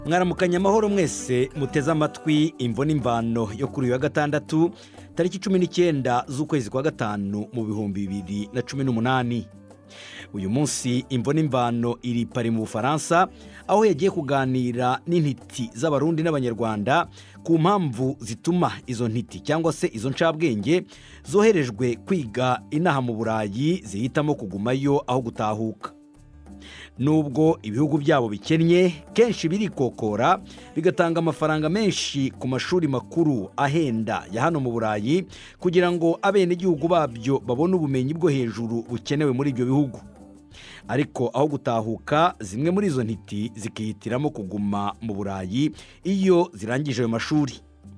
mwaramukanye amahoro mwese muteze amatwi imvo n'imvano yo kuri uyu wa gatandatu tariki cumi n'icyenda z'ukwezi kwa gatanu mu bihumbi bibiri na cumi n'umunani uyu munsi imvo n'imvano iri pari mu bufaransa aho yagiye kuganira n'intiti z'abarundi n'abanyarwanda ku mpamvu zituma izo ntiti cyangwa se izo ncabwenge zoherejwe kwiga inaha mu burayi zihitamo kugumayo aho gutahuka nubwo ibihugu byabo bikennye kenshi birikokora bigatanga amafaranga menshi ku mashuri makuru ahenda ya hano mu burayi kugira ngo abenegihugu babyo babone ubumenyi bwo hejuru bukenewe muri ibyo bihugu ariko aho gutahuka zimwe muri izo ntiti zikihitiramo kuguma mu burayi iyo zirangije ayo mashuri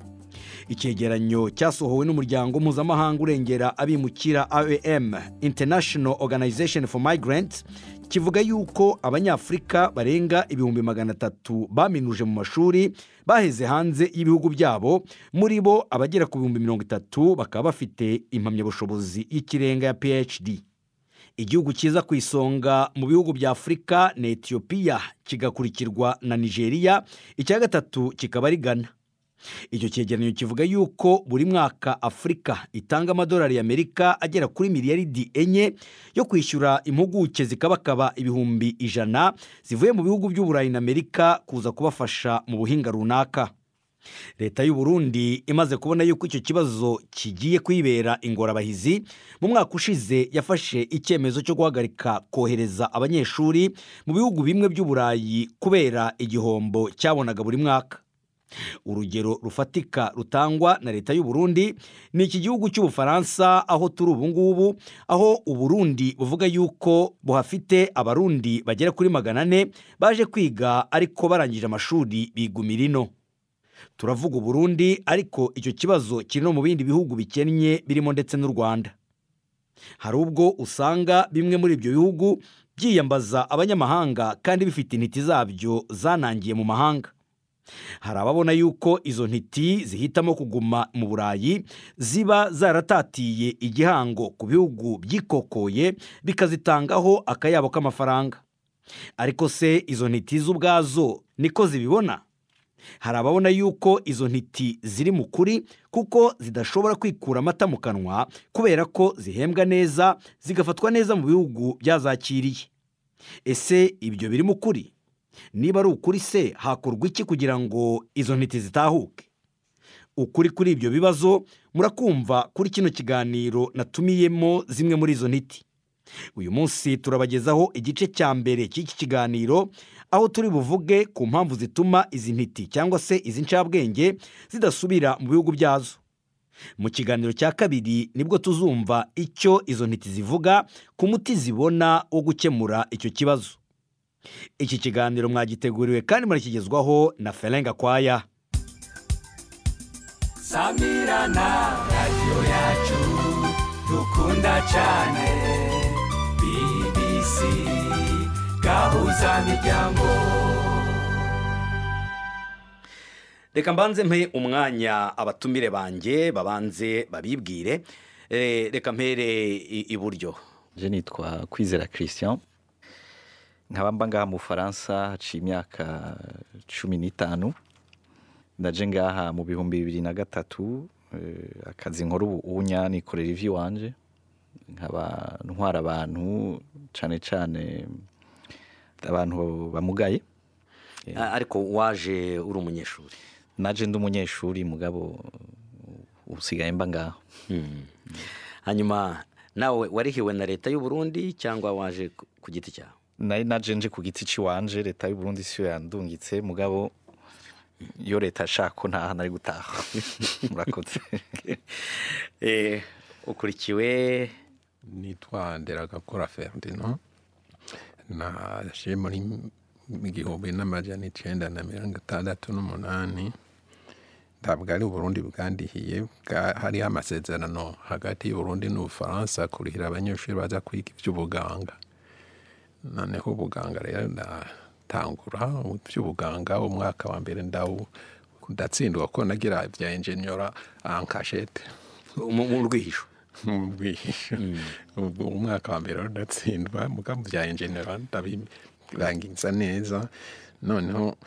icyegeranyo cyasohowe n'umuryango mpuzamahanga urengera abimukira aem international organization for migrants kivuga yuko abanyafurika barenga ibihumbi magana atatu baminuje mu mashuri baheze hanze y'ibihugu byabo muri bo abagera ku bihumbi mirongo itatu bakaba bafite impamyabushobozi y'ikirenga ya phd igihugu cyiza ku isonga mu bihugu bya afurika ni etiyopiya kigakurikirwa na nigeria icya gatatu kikaba ari ghana icyo cyegeranyo kivuga yuko buri mwaka afurika itanga amadolari y'amerika agera kuri miliyaridi enye yo kwishyura impuguke zikabakaba ibihumbi ijana zivuye mu bihugu by'uburayi na amerika kuza kubafasha mu buhinga runaka leta y'u Burundi imaze kubona yuko icyo kibazo kigiye kwibera ingorabahizi mu mwaka ushize yafashe icyemezo cyo guhagarika kohereza abanyeshuri mu bihugu bimwe by'uburayi kubera igihombo cyabonaga buri mwaka urugero rufatika rutangwa na leta y'u Burundi ni iki gihugu cy'ubufaransa aho turi ubu ngubu aho uburundi buvuga yuko buhafite abarundi bagera kuri magana ane baje kwiga ariko barangije amashuri bigumira ino turavuga uburundi ariko icyo kibazo kiri no mu bindi bihugu bikennye birimo ndetse n'u rwanda hari ubwo usanga bimwe muri ibyo bihugu byiyambaza abanyamahanga kandi bifite intiti zabyo zanangiye mu mahanga hari ababona yuko izo ntiti zihitamo kuguma mu burayi ziba zaratatiye igihango ku bihugu byikokoye bikazitangaho akayabo k'amafaranga ariko se izo ntiti z'ubwazo niko zibibona hari ababona yuko izo ntiti ziri mu kuri kuko zidashobora kwikura amata mu kanwa kubera ko zihembwa neza zigafatwa neza mu bihugu byazakiriye ese ibyo biri mu kuri niba ari ukuri se hakorwa iki kugira ngo izo ntiti zitahuke ukuri kuri ibyo bibazo murakumva kuri kino kiganiro natumiyemo zimwe muri izo ntiti uyu munsi turabagezaho igice cya mbere cy'iki kiganiro aho turi buvuge ku mpamvu zituma izi ntiti cyangwa se izi ncabwenge zidasubira mu bihugu byazo mu kiganiro cya kabiri nibwo tuzumva icyo izo ntiti zivuga ku muti zibona wo gukemura icyo kibazo iki kiganiro mwagiteguriwe kandi murakigezwaho na ferenga kwaya samirana radiyo yacu dukunda cyane bbc gahuza miryango reka mbanze mpe umwanya abatumire banjye babanze babibwire Eh, reka mpere i- iburyo je nitwa kwizera christian nkaba mba ngaha mu bufaransa haciye imyaka cumi n'itanu ndaje ngaha mu bihumbi bibiri na gatatu eh, akazi nkora ubu unya nikorera ivy'iwanje nkaba ntwara abantu cane cane abantu bamugaye Ah, ariko waje uri umunyeshuri naje ndi umunyeshuri mugabo usigaye mba ngaho hanyuma nawe warihiwe na leta y'u Burundi cyangwa waje ku- ku giti cyawe nari naje nje ku giti ciwanje leta y'u Burundi siyo yandungitse mugabo iyo leta ashaka ko ntaha nari gutaha murakoze Eh, ukurikiwe nitwa nderagakora ferdinand naje muri igihumbi n'amajana icenda na mirongo itandatu n'umunani ntabwo ari uburundi bwandihiye bwa- hariho amasezerano hagati y'uburundi n'ubufaransa kurihira abanyeshuri baza kwiga iby'ubuganga noneho ubuganga rero ndatangura iby'ubuganga umwaka wa mbere ndawu ndatsindwa ko nagira ibya enjenyora ankashete mu mu rwihisho ubwihisho ubwo umwaka wa mbere ndatsindwa muga mu bya enjenera ndabirangiza neza noneho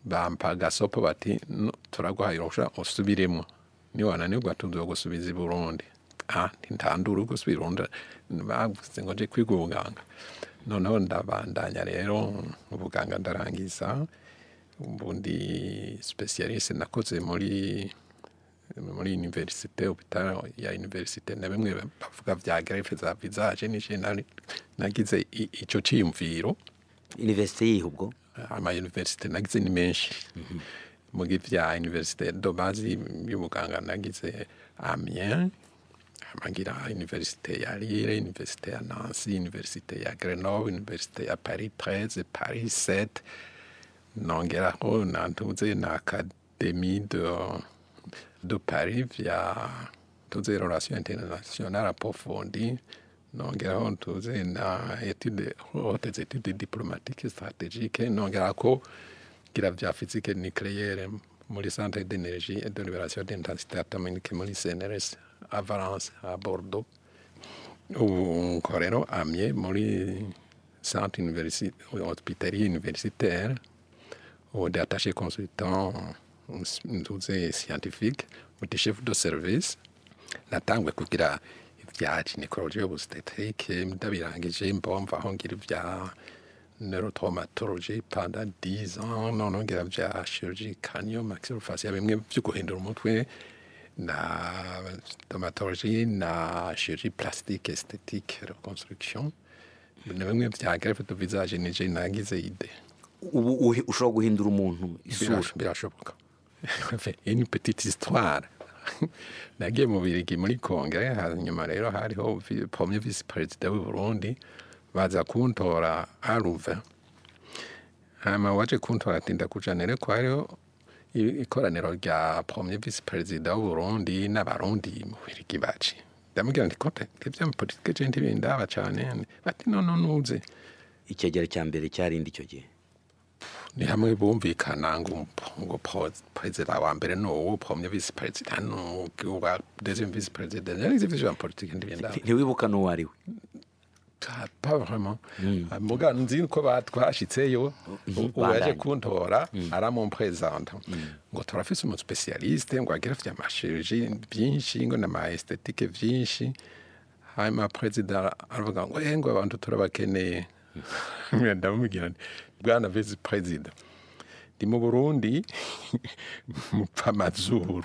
bampa agasopo bati "No, turaguhaye uruhusha usubiremo niwananirwa tuzogusubiza i burundi ah ntitandura gusubira i burundi bavuze ngo nje kwiga ubuganga noneho ndabandanya rero ubuganga ndarangiza ubundi specialiste nakoze muri muri universite hôpital ya universite na bimwe bavuga vya greffe za visage nije nari- nagize i- ico ciyumviro iniverisite yihe ubwo ama universite nagize ni menshi mugi vya universite do base y'ubuganga nagize Amiens amagira universite ya Lille universite ya Nancy universite ya Grenoble universite ya Paris 13 Paris 7 nongeraho nantuze na académie de de Paris via tuze relation internationale approfondie nongeraho tuze na étude hautes études diplomatiques stratégiques nongerako gira vya physique nucléaire muri centre d'énergie et de libération d'intensité atomique muri CNRS à Valence à Bordeaux ubu nkorero amye muri centre universi- hospitalier universitaire ou d'attaché consultant ntuze scientifique uti chef de service natangwe kugira ibya gynecologie obstetrique ndabirangije mbomva aho ngira ibya neurotraumatologie pendant 10 ans none ngira vya chirurgie crânio maxillofaciale bimwe vyo guhindura umutwe na stomatologie na chirurgie plastique esthétique reconstruction na bimwe vya greffe de visage nije nagize ide ubu uhi- ushobora guhindura umuntu isura Birash- birashoboka une petite histoire nagiye mu birigi muri kongere hanyuma rero hariho vi- premier vice perezida w'i burundi baza kuntora aruve hama waje kuntora atinda kujanire ko hariho i- ikoraniro rya premier vice perezida w'u burundi n'abarundi mu birigi baci ndamubwira nti kote ivyo mu politike je ntibindaba cane bati nono nuze icyegera cya mbere cyarindi icyo gihe ni hamwe bumvikana ngo ngo po- perezida wa mbere ni uwo premier vice perezida ni uwa deuxième vice perezida yari ivyo vya politike ndibenda ntiwibuka n'uwo ari we pas vraiment muga nzi ko batwashitseyo uwaje bandanye. kuntora aramumpresenta ngo turafise umu specialiste ngo agira vya mashirurgie byinshi ngo na ma esthétique vyinshi hanyuma perezida aravuga ngo eh ngo abantu turabakeneye ndamubwira nti bwana vice perezida ndi mu burundi mupfa amazuru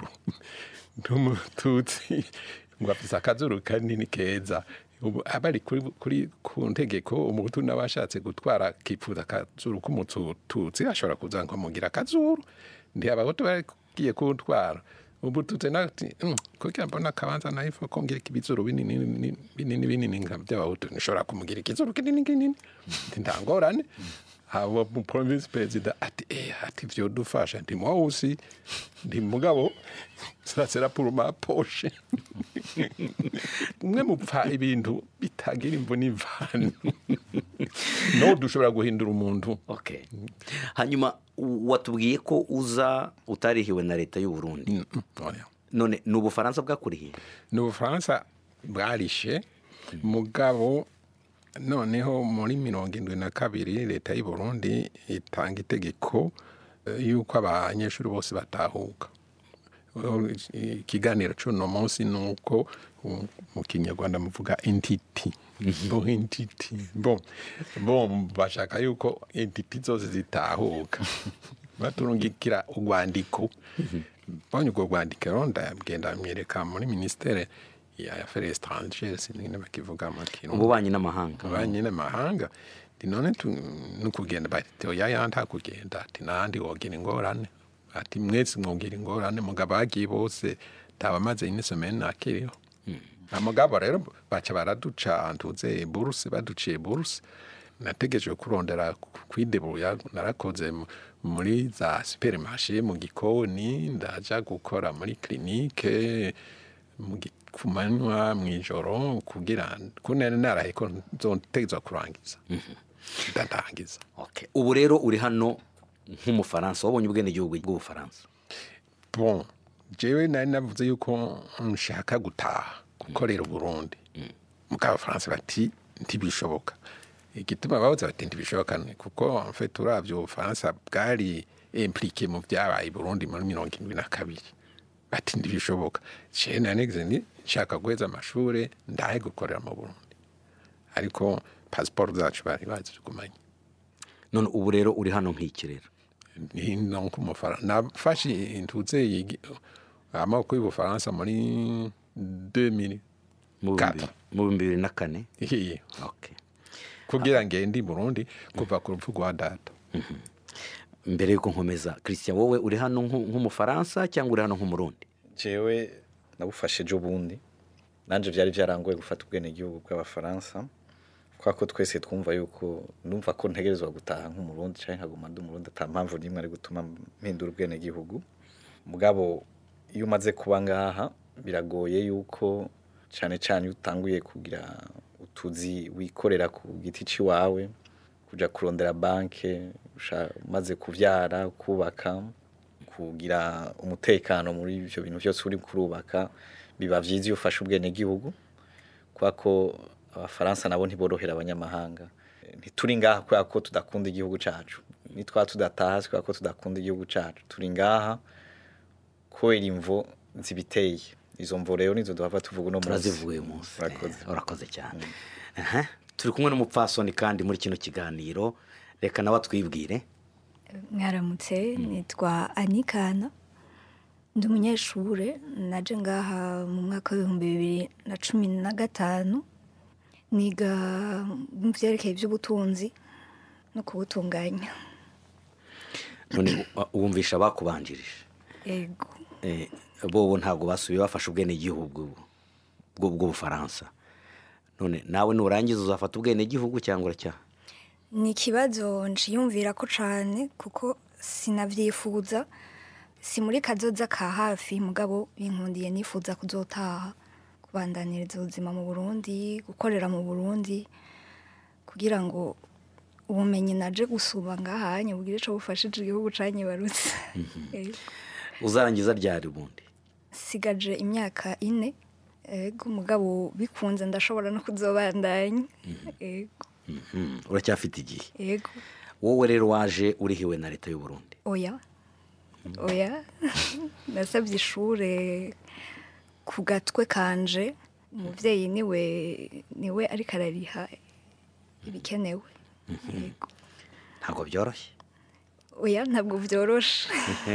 n'umututsi ngo afise akazuru kanini keza ubu abari kuri, kuri ku ntegeko umuhutu n'abashatse gutwara kipfuza akazuru k'umututsi ashobora kuza ngo amugira akazuru ndi abahutu bagiye kuntwara ubu tutse nati "Mm, kugira mbona akabanza naifo ko ngira ibizuru binini binini- binini binini nka by'abahutu nishobora kumugira ikizuru kinini kinini ndi ndangorane abo mu province perezida ati eh ati vyo dufasha ndi mwawusi ndi mugabo ça sera pour ma poche mwe mupfa ibintu bitagira imvu n'imvano no dushobora guhindura umuntu okay hanyuma u- watubwiye ko uza utarihiwe na leta y'u Burundi Mm, mm, oya. none ni ubufaransa bwakurihiye ni ubufaransa bwarishe mugabo noneho muri mirongo indwi na kabiri leta y'u Burundi itanga itegeko eh, yuko abanyeshuri bose batahuka Eh, ikiganiro cy'uno munsi ni uko um, mu kinyarwanda muvuga intiti bo intiti bo bo bashaka yuko intiti zose zitahuka baturungikira urwandiko mbonye urwo rwandiko rero ndagenda myereka muri ministere ya affaires étrangères sinigene bakivuga mu kintu ububanyi n'amahanga abanye n'amahanga ndi none tu- nukugenda bati oya ya nta kugenda ati nandi wogira ingorane ati mwese mwogira ingorane mugabo bagiye bose tabamaze ine semaine nakiriho amugabo rero baca baraduca ntuze buruse baduciye buruse nategereje kurondera kwidebuya narakoze mu- muri za supermarché mu gikoni ndaja gukora muri clinique mu gi- ku manywa mu ijoro kugira kunene narahe ko nzotegezwa kurangiza ndatangiza Okay. ubu rero uri hano nk'umufaransa wabonye ubwenegihugu bw'ubufaransa bon jewe nari navuze yuko nshaka gutaha gukorera uburundi mugabo abafaransa bati ntibishoboka igituma babuze bati ntibishoboka ni kuko en fait uravye ubufaransa bwari implike mu byabaye i burundi muri mirongo irindwi na kabiri bati ntibishoboka jewe nanegeze ni nshaka guheza amashuri ndahe gukorera mu burundi ariko pasiporo zacu bari bazigumanye none ubu rero uri hano nk'ikirero hino nk'umufaransa nafashe intuze yigi- amaboko y'ubufaransa muri 2000 mu bihumbi- Kata. mu bihumbi bibiri na kane Ihiye. Okay. kugira ngende i burundi kuva ku rupfu rwa data mbere yuko nkomeza christian wowe uri hano nk'u- nk'umufaransa cyangwa uri hano nk'umurundi jewe nabufashe ejo bundi nanje byari byarangoye gufata ubwenegihugu bw'abafaransa kubera ko twese twumva yuko numva ko ntegerezwa gutaha nk'umurundi cyangwa nkaguma ndi umurundi ata mpamvu n'imwe ari gutuma mpindura ubwenegihugu mugabo iyo umaze kuba ngaha biragoye yuko cyane cyane iyo utanguye kugira utuzi wikorera ku giti cy'iwawe kuja kurondera banke usha- umaze kuvyara kubaka kugira umutekano muri ivyo bintu byose uri kurubaka biba vyiza iyo ufashe ubwenegihugu kubera ko abafaransa nabo ntiborohera abanyamahanga ntituri ngaha kubera ko tudakunda igihugu cacu nitwa tudataha si kubera ko tudakunda igihugu cacu turi ngaha kubera imvo zibiteye izo mvo rero nizo duhava tuvuga uno munsi turazivuye uyu munsi Urakoze. Eh, urakoze cyane Aha. turi kumwe n'umupfasoni kandi muri kino kiganiro reka nawe atwibwire mwaramutse nitwa anikana ndi umunyeshure naje ngaha mu mwaka w'ibihumbi bibiri na cumi na gatanu niga mu byerekeye iby'ubutunzi no kubutunganya none u- wumvisha bakubanjirije yego Eh, bobo ntabwo basubiye bafashe ubwenegihugu bw'u- bw'ubufaransa none nawe nurangiza uzafata ubwenegihugu cyangwa uracyaha ni ikibazo nshiyumvira ko cyane kuko sinabyifuza si muri kazoza ka hafi mugabo binkundiye nifuza kuzotaha kubandaniriza ubuzima mu burundi gukorera mu burundi kugira ngo ubumenyi naje gusuba ngahanye bugire icyo bufashije igihugu canyibarutse Yego. uzarangiza ryari ubundi sigaje imyaka ine ego mugabo bikunze ndashobora no kuzobandanya ego Mhm, uracyafite igihe ego wowe rero waje urihiwe na leta y'u Burundi oya oya nasabye ishure ku gatwe kanje umubyeyi niwe niwe ariko arariha ibikenewe Yego. ntabwo byoroshye oya ntabwo byoroshe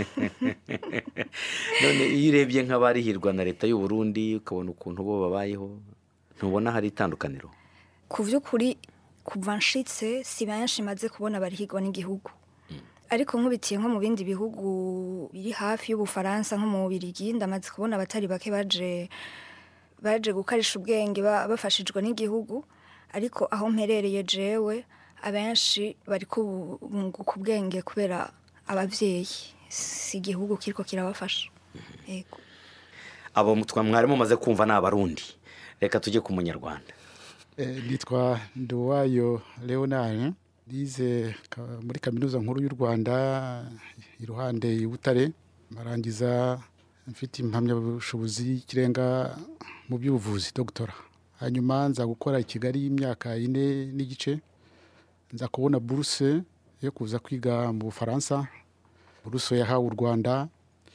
none iyo urebye nk'abarihirwa na leta y'u Burundi ukabona ukuntu bo babayeho ntubona hari itandukaniro ku by'ukuri kuva nshitse si benshi maze kubona barihigwa n'igihugu ariko nkubitiye nko mu bindi bihugu biri hafi y'ubufaransa nko mu bubirigi ndamaze kubona abatari bake baje baje gukarisha ubwenge ba- bafashijwe n'igihugu ariko aho mperereye jewe abenshi bari kubunguka ubwenge kubera ababyeyi si igihugu kiriko kirabafasha yego abo twa mwari mumaze kumva ni abarundi reka tujye ku munyarwanda Eh, nitwa nduwayo leonard nize ka- muri kaminuza nkuru y'u rwanda iruhande i butare marangiza mfite impamyabushobozi y'ikirenga mu by'ubuvuzi dogtora hanyuma nza gukora i kigali y'imyaka ine n'igice nza kubona buruse yo kuza kwiga mu bufaransa buruse yahawe u rwanda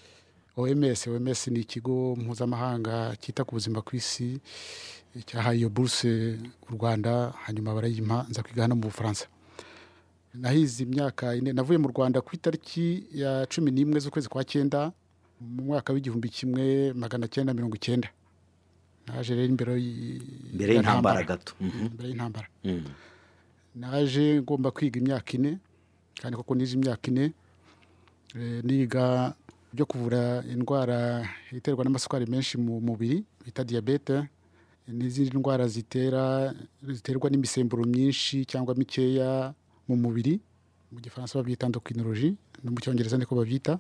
oms oms ni ikigo mpuzamahanga cyita ku buzima ku isi cyahaye iyo buruse u rwanda hanyuma barayimpa nza kwiga hano mu bufaransa nahize imyaka ine navuye mu rwanda ku itariki ya cumi n'imwe z'ukwezi kwa cyenda mu mwaka w'igihumbi kimwe magana cyenda mirongo icyenda naje rero imbere y- mbere ya y'intambara ntambara. gato Mhm. mbere y'intambara Mhm. naje ngomba kwiga imyaka ine kandi koko nize imyaka ine Eh, niga byo kuvura indwara iterwa n'amasukari menshi mu mubiri bita diyabete n'izindi ndwara zitera ziterwa n'imisemburo myinshi cyangwa mikeya mu mubiri mu gifaransa babyita endocrinologie no mu cyongereza niko babyita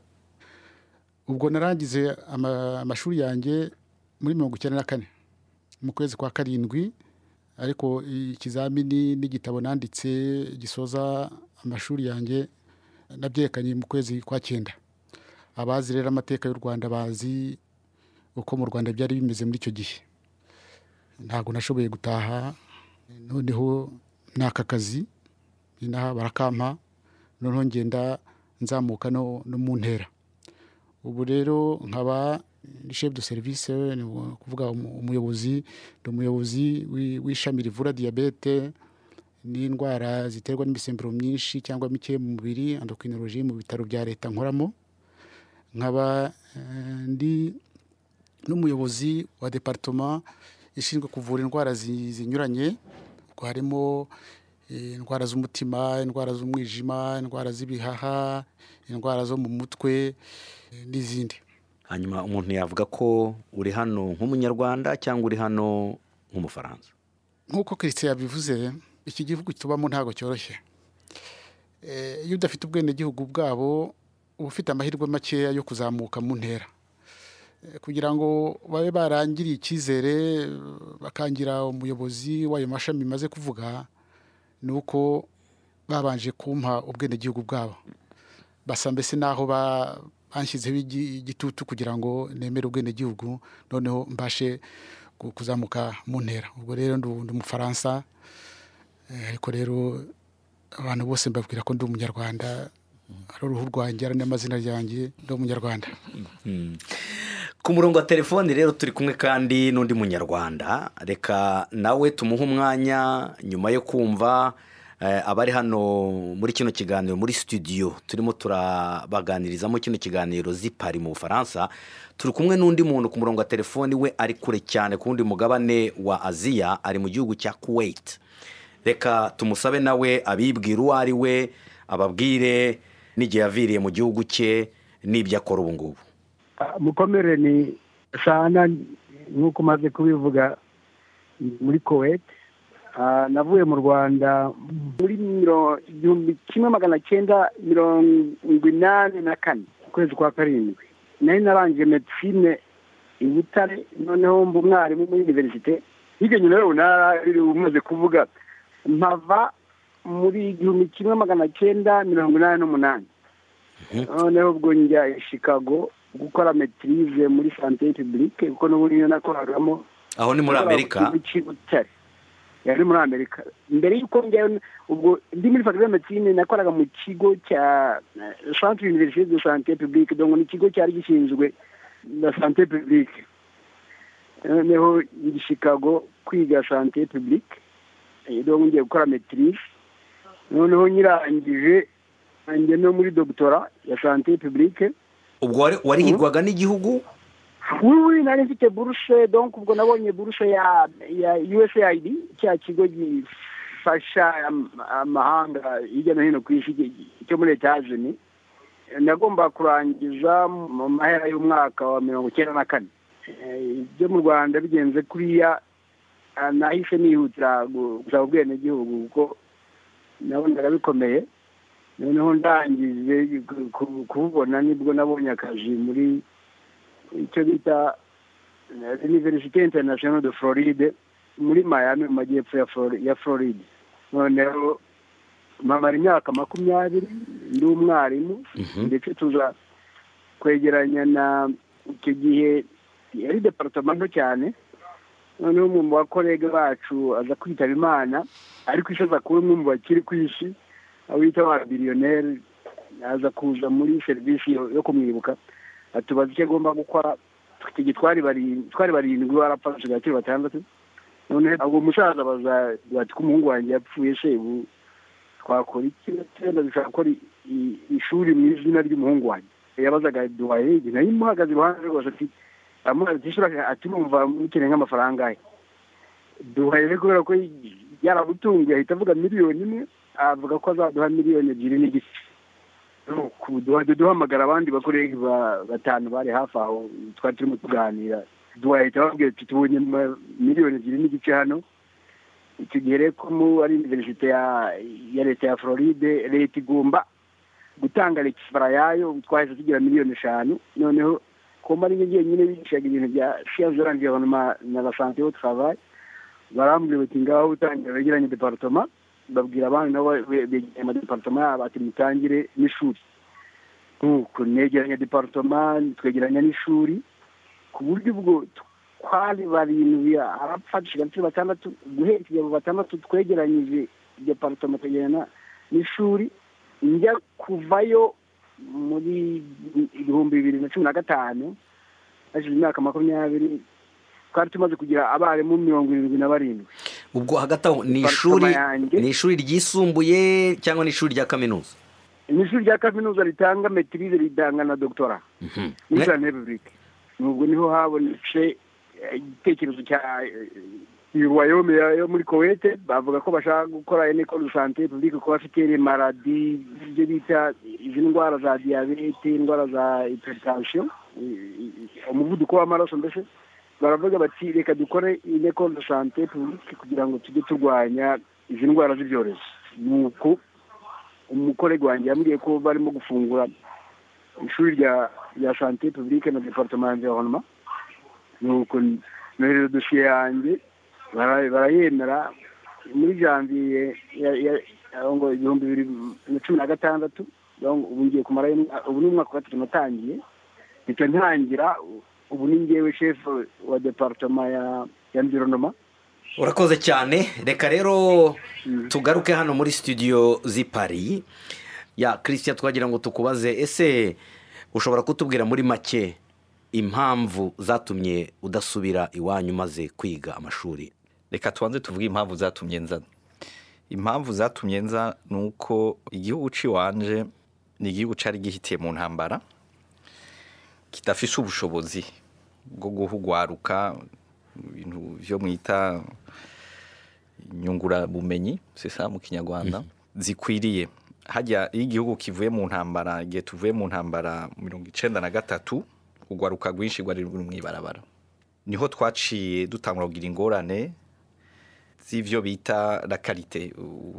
ubwo narangize ama- amashuri yanjye muri mirongo icyenda na kane mu kwezi kwa karindwi ariko ikizamini n'igitabo nanditse gisoza amashuri yanjye nabyerekanye mu kwezi kwa cyenda abazi rero amateka y'u rwanda bazi uko mu rwanda byari bimeze muri icyo gihe ntabwo nashoboye gutaha noneho n'aka kazi inaha barakampa noneho ngenda nzamuka no no mu ntera ubu rero nkaba ni chef de service ni kuvuga umu- umuyobozi ndi umuyobozi w'i- w'ishami rivura diyabete n'indwara ziterwa n'imisemburo myinshi cyangwa mike mu mubiri endocrinologie mu bitaro bya leta nkoramo nkaba eh, ndi n'umuyobozi wa departement ishinzwe kuvura indwara zi- zinyuranye ubwo harimo eh, indwara z'umutima indwara z'umwijima indwara z'ibihaha indwara zo mu mutwe eh, n'izindi hanyuma umuntu yavuga ko uri hano nk'umunyarwanda cyangwa uri hano nk'umufaransa nk'uko christian yabivuze iki gihugu tubamo ntabwo cyoroshye Eh, iyo udafite ubwenegihugu bwabo uba ufite amahirwe makeya yo kuzamuka mu ntera Eh, kugira ngo babe barangiriye icyizere eh, bakangira umuyobozi w'ayo mashami maze kuvuga ni uko babanje kumpa ubwenegihugu bwabo basa mbese n'aho ba- banshyizeho igi- igitutu kugira ngo nemere ubwenegihugu noneho mbashe ku- kuzamuka mu ntera ubwo rero ndu- ndi umufaransa eh, ariko rero abantu bose mbabwira ko ndi umunyarwanda ari uruhu rwanjye ari n'amazina ryanjye ndi umunyarwanda ku murongo wa telefoni rero turi kumwe kandi n'undi munyarwanda reka nawe tumuhe umwanya nyuma yo kumva eh, abari hano muri kino kiganiro muri studio turimo turabaganirizamo kino kiganiro zipari mu bufaransa turi kumwe n'undi muntu ku murongo wa telefoni we ari kure cyane ku wundi mugabane wa aziya ari mu gihugu cya kuwait reka tumusabe nawe abibwira uwo ari we ababwire n'igihe yaviriye mu gihugu cye n'ibyo akora ubu ngubu mukomere ni sana nk'uko umaze kubivuga muri kuwait Ah, navuye mu rwanda muri miro- igihumbi kimwe magana cyenda mirongo inani na kane ukwezi kwa karindwi nari narangije medicine i butare noneho mba umwarimu muri univerisite hirya nyuma rero narari umaze kuvuga mpava muri igihumbi kimwe magana cyenda mirongo inani n'umunani noneho ubwo njya i chicago gukora metirize muri sante publique kuko n'ubundi niyo nakoragamo aho ni muri amerika butare yari muri amerika mbere y'uko njyayo ubwo ndi muri faculté de médecine nakoraga mu kigo cya eh, centre université de santé publique donc ni ikigo cyari gishinzwe na santé publique noneho ndi chicago kwiga santé publique eh, donc ngiye gukora maîtrise noneho nyirangije njye no muri doctora ya santé publique ubwo wari- warihirwaga n'igihugu oui oui nari mfite buruse donc ubwo nabonye buruse ya ya usaid cya kigo gifasha am- amahanga hirya no hino ku isi gi- cyo muri etajeni nagomba kurangiza mu mahera y'umwaka wa mirongo icyenda na kane Eh, ibyo mu rwanda bigenze kuriya ah, nahise nihutira gu- gusaba ubwenegihugu kuko nabonaga bikomeye noneho ndangije ku- ku- kububona nibwo nabonye akazi muri icyo bita université international de floride muri miami mu majyepfo ya Flori- ya floride noneho mpamara imyaka makumyabiri ndi umwarimu ndetse tuza kwegeranya na icyo gihe yari departoma nto cyane noneho umwe mu bakorega bacu aza kwitaba imana ariko isi aza kuba umwe mu bakiri ku isi aho bita ba biliyoneri aza kuza muri serivisi yo yo kumwibuka atubaza icyo agomba gukora icyo gihe twari barindwi twari barindwi barapfa dusigaye turi batandatu none ubwo musaza baza bati ko umuhungu wanjye yapfuye se ubu twakora iki wenda dushaka gukora i- i- ishuri mu izina ry'umuhungu wanjye yabazaga duhaye igihe nari muhagaze iruhande rwose ati amubaza ati "Shura, ati numva mukeneye nk'amafaranga ahe duhaye rero kubera ko yaramutunguye ahita avuga miliyoni imwe avuga ko azaduha miliyoni ebyiri n'igice Nuko duhajya duhamagara abandi bakorera ba- batanu bari hafi aho twari turimo tuganira duhahita babwira ati tubonye ma- miliyoni ebyiri n'igice hano icyo gihe rero ko mu ari universite ya ya leta ya floride leta igomba gutanga lekifara yayo twahise tugira miliyoni eshanu noneho ko ari njye nyine bigishaga ibintu bya siyanse de l'environnement na la santé au travail barambwira bati ngaho utangira wegeranye departoma babwira abandi nabo begeranye amadepartoma yabo ati mutangire n'ishuri nuko negeranya departoma twegeranya n'ishuri ku buryo ubwo twari barindwi arapfa dusigaye turi batandatu guhera igihe abo batandatu twegeranyije departoma twegerana n'ishuri njya kuvayo muri ibihumbi bibiri na cumi na gatanu hashize imyaka makumyabiri twari tumaze kugira abarimu mirongo irindwi na barindwi ubwo hagati aho ni Departement ishuri yanjye. ni ishuri ryisumbuye cyangwa ni ishuri rya kaminuza ni ishuri rya kaminuza ritanga metirize ritanga na dogitora Mhm. muri Ne- Islamic Republic nubwo niho habonetse eh, igitekerezo cya wayome yo muri kowete bavuga ko bashaka gukora ene école de santé publique ko bafite les maladies ibyo bita izi ndwara za diyabete indwara za hypertension i- i- umuvuduko w'amaraso mbese baravuga bati reka dukore ine école de santé publique kugira ngo tujye turwanya izi ndwara z'ibyorezo nuko umukorego wanjye yambwiye ko barimo gufungura ishuri rya rya sante publique na departement environnement nuko nohereza dosiye yanjye bara- barayemera muri janvier ya- ya- aho ngo ibihumbi bibiri na cumi na gatandatu aho ngo ubu ngiye kumara ubu ni umwaka wa gatatu natangiye mpita ntangira ubu ni ngewe chef wa departement ya ya environnement urakoze cyane reka rero tugaruke hano muri studio z'i Paris ya christian twagira ngo tukubaze ese ushobora kutubwira muri make impamvu zatumye udasubira iwanyu maze kwiga amashuri reka tubanze tuvuge impamvu zatumye nza impamvu zatumye nza ni uko igihugu cy'iwanje ni igihugu cyari gihitiye mu ntambara kidafise ubushobozi bwo guhugwaruka ibintu byo mwita inyungurabumenyi sisa mu kinyarwanda zikwiriye hajya iyo igihugu kivuye mu ntambara igihe tuvuye mu ntambara mirongo icenda na gatatu urwaruka rwinshi rwari ruri mu ibarabara niho twaciye dutangura kugira ingorane z'ivyo bita la karite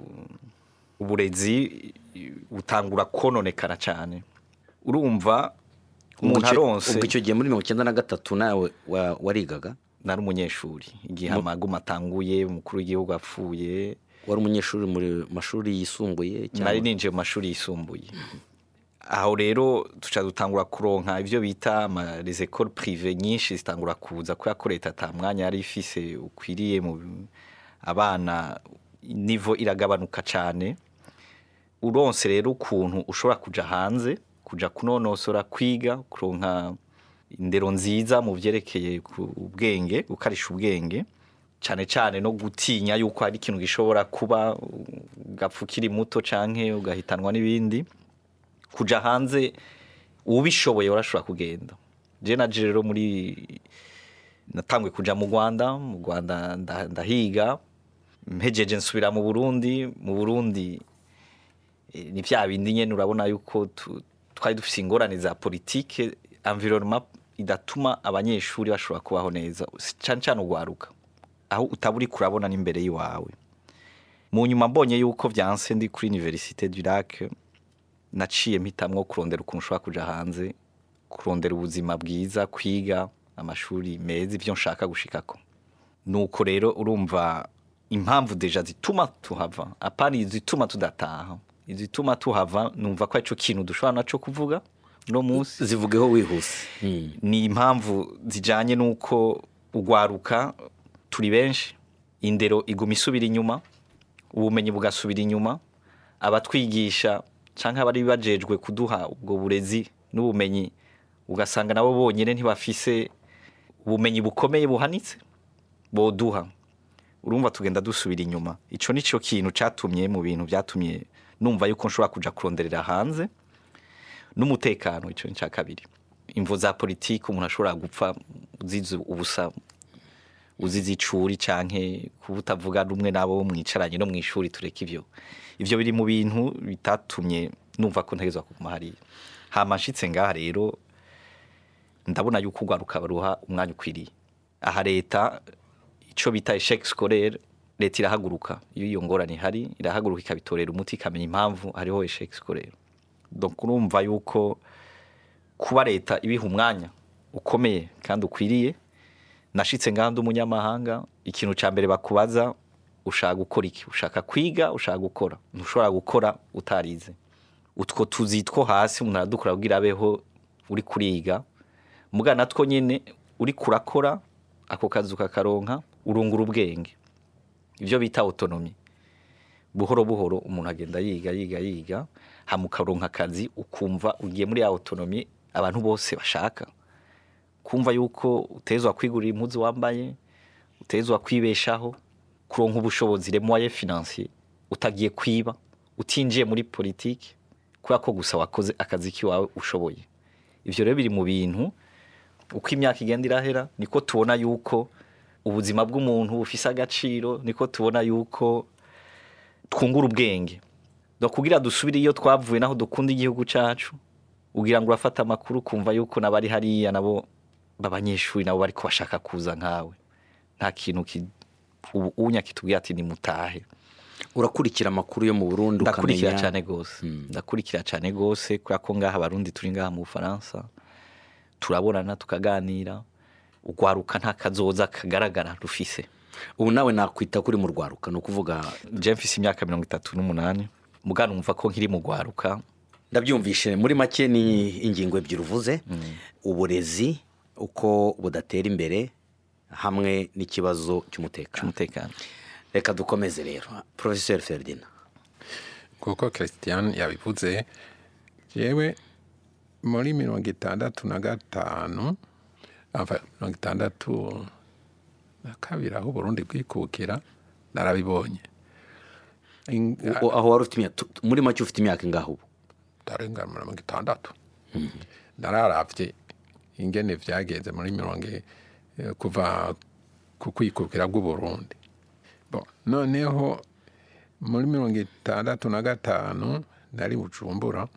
uburezi butangura kononekara cyane urumva umuntu Ubwo icyo- aronse ubwo icyo gihe muri mirongo icyenda na gatatu nawe wa- warigaga nari umunyeshuri igihe amaguma atanguye umukuru w'igihugu apfuye wari umunyeshuri muri mashuri yisumbuye cyangwa nari ninjiye mu mashuri yisumbuye aho rero tuca dutangura kuronka ibyo bita ama- les écoles privé nyinshi zitangura kuza kubera ko leta ata mwanya yari ifise ukwiriye mu abana nivo iragabanuka cyane uronse rero ukuntu ushobora kuja hanze kuja kunonosora kwiga kuronka indero nziza mu byerekeye ku ubwenge gukarisha ubwenge cyane cyane no gutinya yuko hari ikintu gishobora kuba ugapfa ukiri muto canke ugahitanwa n'ibindi kuja hanze ubishoboye urashobora kugenda je naje rero muri natangwe kuja mu Rwanda mu Rwanda nda- ndahiga mpejeje nsubira mu Burundi mu Burundi eh, ni vya bindi nyene urabona yuko tu- twari dufise ingorane za politike environnement idatuma abanyeshuri bashobora kubaho neza cyane cyane ugwaruka aho utaba uri kurabona n'imbere y'iwawe mu nyuma mbonye yuko byanse ndi kuri Université du Lac naciye mpitamwo kurondera ukuntu ushobora kuja hanze kurondera ubuzima bwiza kwiga amashuri meza ibyo nshaka gushikako nuko rero urumva impamvu deja zituma tuhava apana izituma tudataha izituma tuhava numva ko arico kintu dushobora naco kuvuga no munsi zivugeho wihuse Mm. ni impamvu zijanye n'uko ugwaruka turi benshi indero iguma isubira inyuma ubumenyi bugasubira inyuma abatwigisha canke abari bajejwe kuduha ubwo burezi n'ubumenyi ugasanga nabo bonyene ntibafise ubumenyi bukomeye buhanitse boduha urumva tugenda dusubira inyuma ico nico kintu catumye mu bintu vyatumye numva yuko nshobora kuja kuronderera hanze n'umutekano ico ni ca kabiri imvo za politiki umuntu ashobora gupfa uzize ubusa uzize icuri canke kuba utavuga rumwe nabo mwicaranye no mw'ishuri tureka ivyo ivyo biri mu bintu bitatumye numva ko ntegezwa kuguma hariya hama nshitse ngaha rero ndabona yuko ugwaruka baruha umwanya ukwiriye aha leta ico bita eshec scolaire leta irahaguruka iyo iyo ngorane ihari irahaguruka ikabitorera umuti ikamenya impamvu hariho eshec scolaire donc urumva yuko kuba leta ibiha umwanya ukomeye kandi ukwiriye nashitse ngaha ndi umunyamahanga ikintu ca mbere bakubaza ushaka gukora iki ushaka kwiga ushaka gukora ntushobora gukora utarize utwo tuzi two hasi umuntu aradukora kugira abeho uri kuriga muga natwo nyene uri kurakora ako kazi ukakaronka urungura ubwenge ivyo bita autonomy buhoro buhoro umuntu agenda yiga yiga yiga hama ukaronka akazi ukumva ugiye muri ya autonomy abantu bose bashaka kumva yuko utezwa kwigurira impuzu wambaye utezwa kwibeshaho kuronka ubushobozi le moyen financier utagiye kwiba utinjiye muri politiki kubera ko gusa wakoze akazi kiwawe ushoboye ivyo rero biri mu bintu uko imyaka igenda irahera niko tubona yuko ubuzima bw'umuntu bufise agaciro niko tubona yuko twungura ubwenge no kugira dusubire iyo twavuye naho dukunda igihugu cacu ugira ngo urafata amakuru kumva yuko nabari hariya nabo b'abanyeshuri nabo bariko bashaka kuza nkawe nta kintu ki- ubu unya kitubwira ati nimutahe urakurikira amakuru yo mu burundi ndakurikira ukamenya cyane gose ndakurikira cyane gose kubera ko ngaha abarundi turi ngaha mu bufaransa turabonana tukaganira ugwaruka nta kazoza kagaragara rufise ubu nawe nakwita kuri mu rwaruka ni ukuvuga je mfise imyaka mirongo itatu n'umunani mugana numva ko nkiri mu gwaruka ndabyumvishe muri make ni ingingo ebyiri uvuze uburezi uko budatera imbere hamwe n'ikibazo cy'umutekano cy'umutekano reka dukomeze rero porofeseri feridina kuko christian yabivuze yewe muri mirongo itandatu na gatanu ava mirongo itandatu na kabiri aho uburundi bwikukira narabibonye In- U- aho wari ufite imyaka tu- tu- muri make ufite imyaka ingaho ubu ndarenga mirongo itandatu nararavye ingene vyagenze muri mirongo i- eh, kuva ku kwikukira bw'uburundi Bon, noneho muri mirongo itandatu na gatanu nari bujumbura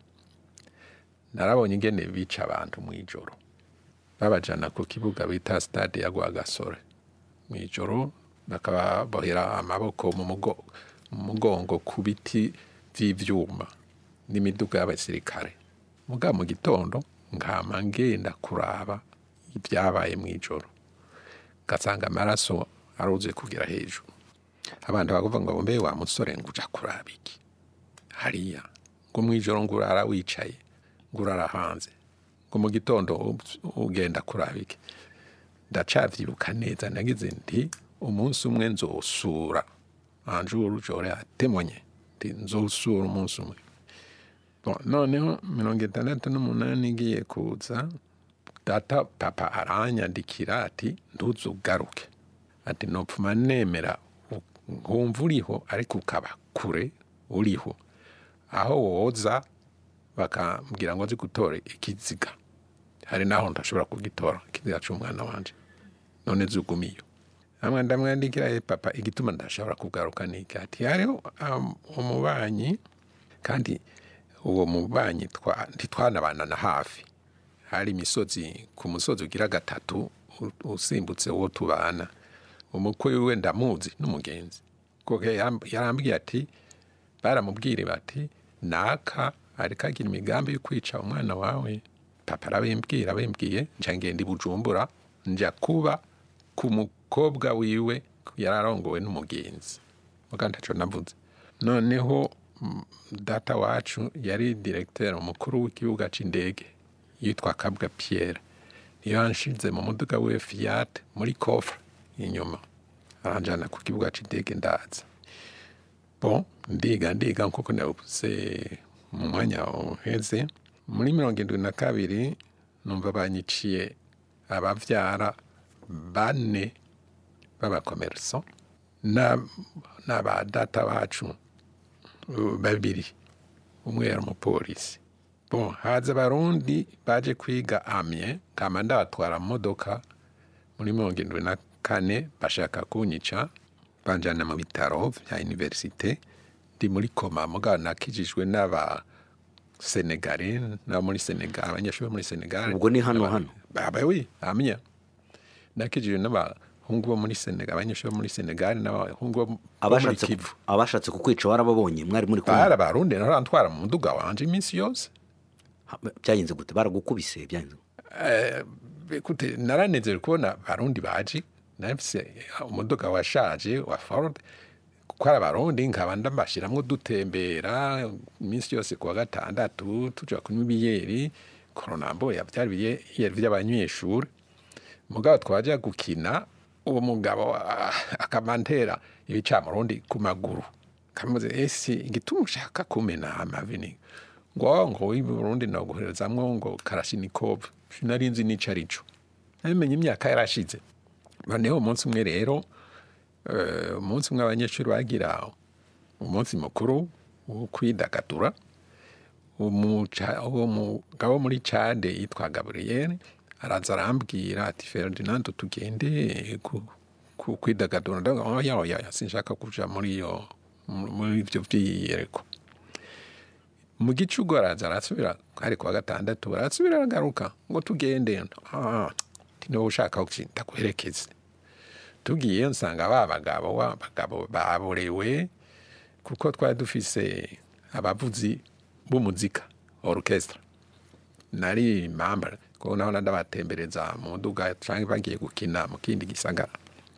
narabonye ingene bica abantu mw'ijoro babajana ku kibuga bita stade ya rwagasore mw'ijoro bakababohera amaboko mu mugo- mu mugongo ku biti vy'ivyuma n'imiduga y'abasirikare muga mu gitondo nkama ngenda kuraba ibyabaye mw'ijoro ngasanga amaraso aruzuye kugira hejuru abantu bakuvuga ngo mbe wa musore ngo uja kuraba iki hariya ngo mw'ijoro ngo urara wicaye ngo urara hanze ngo mu gitondo u- ugenda kuraba iki ndacavyibuka neza nagize nti umunsi umwe nzosura anjuru jore atemonye nti nzosura umunsi umwe Bon, noneho mirongo itandatu n'umunani ngiye kuza data papa aranyandikira ati ntuzugaruke ati nopfuma nemera u- nkumva uriho ariko ukaba kure uriho aho woza bakambwira ngo nzi gutora ikiziga hari naho ntashobora kugitora ikiziga c'umwana wanje none zugumiyo hamwe ndamwandikira "Eh, papa igituma ndashobora kugaruka niki ati hariho um, umubanyi kandi uwo mubanyi twa- ntitwanabana na hafi hari imisozi ku musozi ugira gatatu u- usimbutse uwo tubana umukwe wiwe ndamuzi n'umugenzi kuko yaram- yarambwiye ati baramubwire bati naka ariko agira imigambi yo kwica umwana wawe papa arabimbwira abimbwiye nca ngenda i bujumbura nja kuba ku mukobwa wiwe yari arongowe n'umugenzi muga ntaco navuze noneho mm, data wacu yari directeur umukuru w'ikibuga c'indege yitwa kabwa pierre niyo yanshize mu muduga we fiat muri coffre inyuma aranjana ku kibuga c'indege ndaza bon ndiga ndiga nkuko navuze mu mwanya uheze muri mirongo indwi na kabiri numva banyiciye abavyara bane b'abakomerso na- n'aba data bacu uh, babiri umwe yari umupolisi bon haza abarundi baje kwiga amye kama ndabatwara mu modoka muri mirongo indwi na kane bashaka kunyica banjana mu bitaro vya universite ndi muri koma mugabo nakijijwe n'aba senegale n'abo muri senegal abanyeshuri bo muri senegal Ubwo ni hano hano? baba wi amya nakijijwe n'abahungu bo muri senegal abanyeshuri bo muri senegal n'abahungu bo bo muri abashatse kivu ku- abashatse kukwica warababonye mwari muri kumwe bari abarundi narantwara mu muduga wanje iminsi yose Ha- byagenze gute baragukubise byagenze gute? Ekute, naranezerewe kubona barundi baje nafise umuduga washaje wa Ford kuko ari abarundi nkaba ndambashiramwo dutembera iminsi yose kuwa gatandatu tuja kunywa ibiyeri koronambo yavyari ibiyeri vy'abanyeshuri mugabo twaja gukina uwo mugabo ah, akamantera ibicamurundi ku maguru kamuze ese igituma ushaka kumena amavi ni ngo ngo w'i Burundi naguherezamwo ngo Kalashnikov sinari nzi n'ico arico nabimenye imyaka yarashize noneho umunsi umwe rero eh, umunsi umwe abanyeshuri bagira umunsi mukuru wo kwidagadura umuca- uwo mugabo muri cade yitwa gaburiyeri araza arambwira ati ferdinand tugende ku- ku- kwidagadura ndavuga ngo oya oya sinshaka kuja muri iyo mu- muri ivyo vyiyereko mu gicugu araza arasubira hari kuwa gatandatu arasubira aragaruka ngo tugende ah, ati niba ushaka kuki ndaguherekeze tugiye nsanga ba bagabo ba bagabo baborewe kuko twari dufise abavuzi b'umuzika orchestre nari mamba ko naho ndabatembereza mu nduga canke bagiye gukina mu kindi gisagara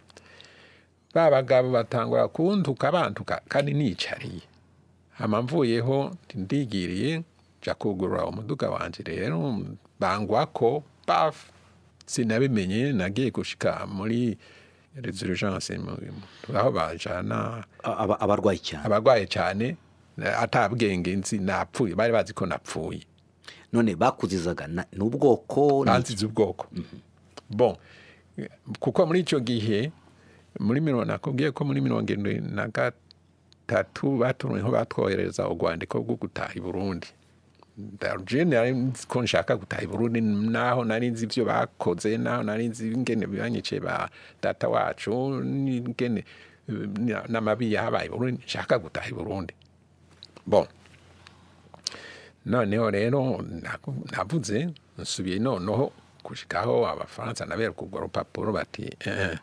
ba bagabo batangura kuntuka bantuka kandi nicariye hama mvuyeho ndigiriye nja kugurura umuduga wanje rero bangwako baf sinabimenye nagiye gushika muri resurgence aho bajana Aba- abarwayi cyane abarwaye cyane atabwenge nzi napfuye bari bazi ko napfuye none bakuzizaga na- n'ubwoko ni- banzize ubwoko bon kuko muri icyo gihe muri mirongo nakubwiye ko muri mirongo irindwi na gatatu batumiyeho batwohereza urwandiko rwo gutaha i burundi je nari nzi ko nshaka gutaha i burundi naho nari nzi ibyo bakoze naho nari nzi ingene banyiciye ba data wacu n'ingene eh, n'amabi yahabaye i burundi nshaka gutaha i burundi bon noneho rero naku- navuze nsubiye noneho gushikaho abafaransa nabereka urwo rupapuro bati eh,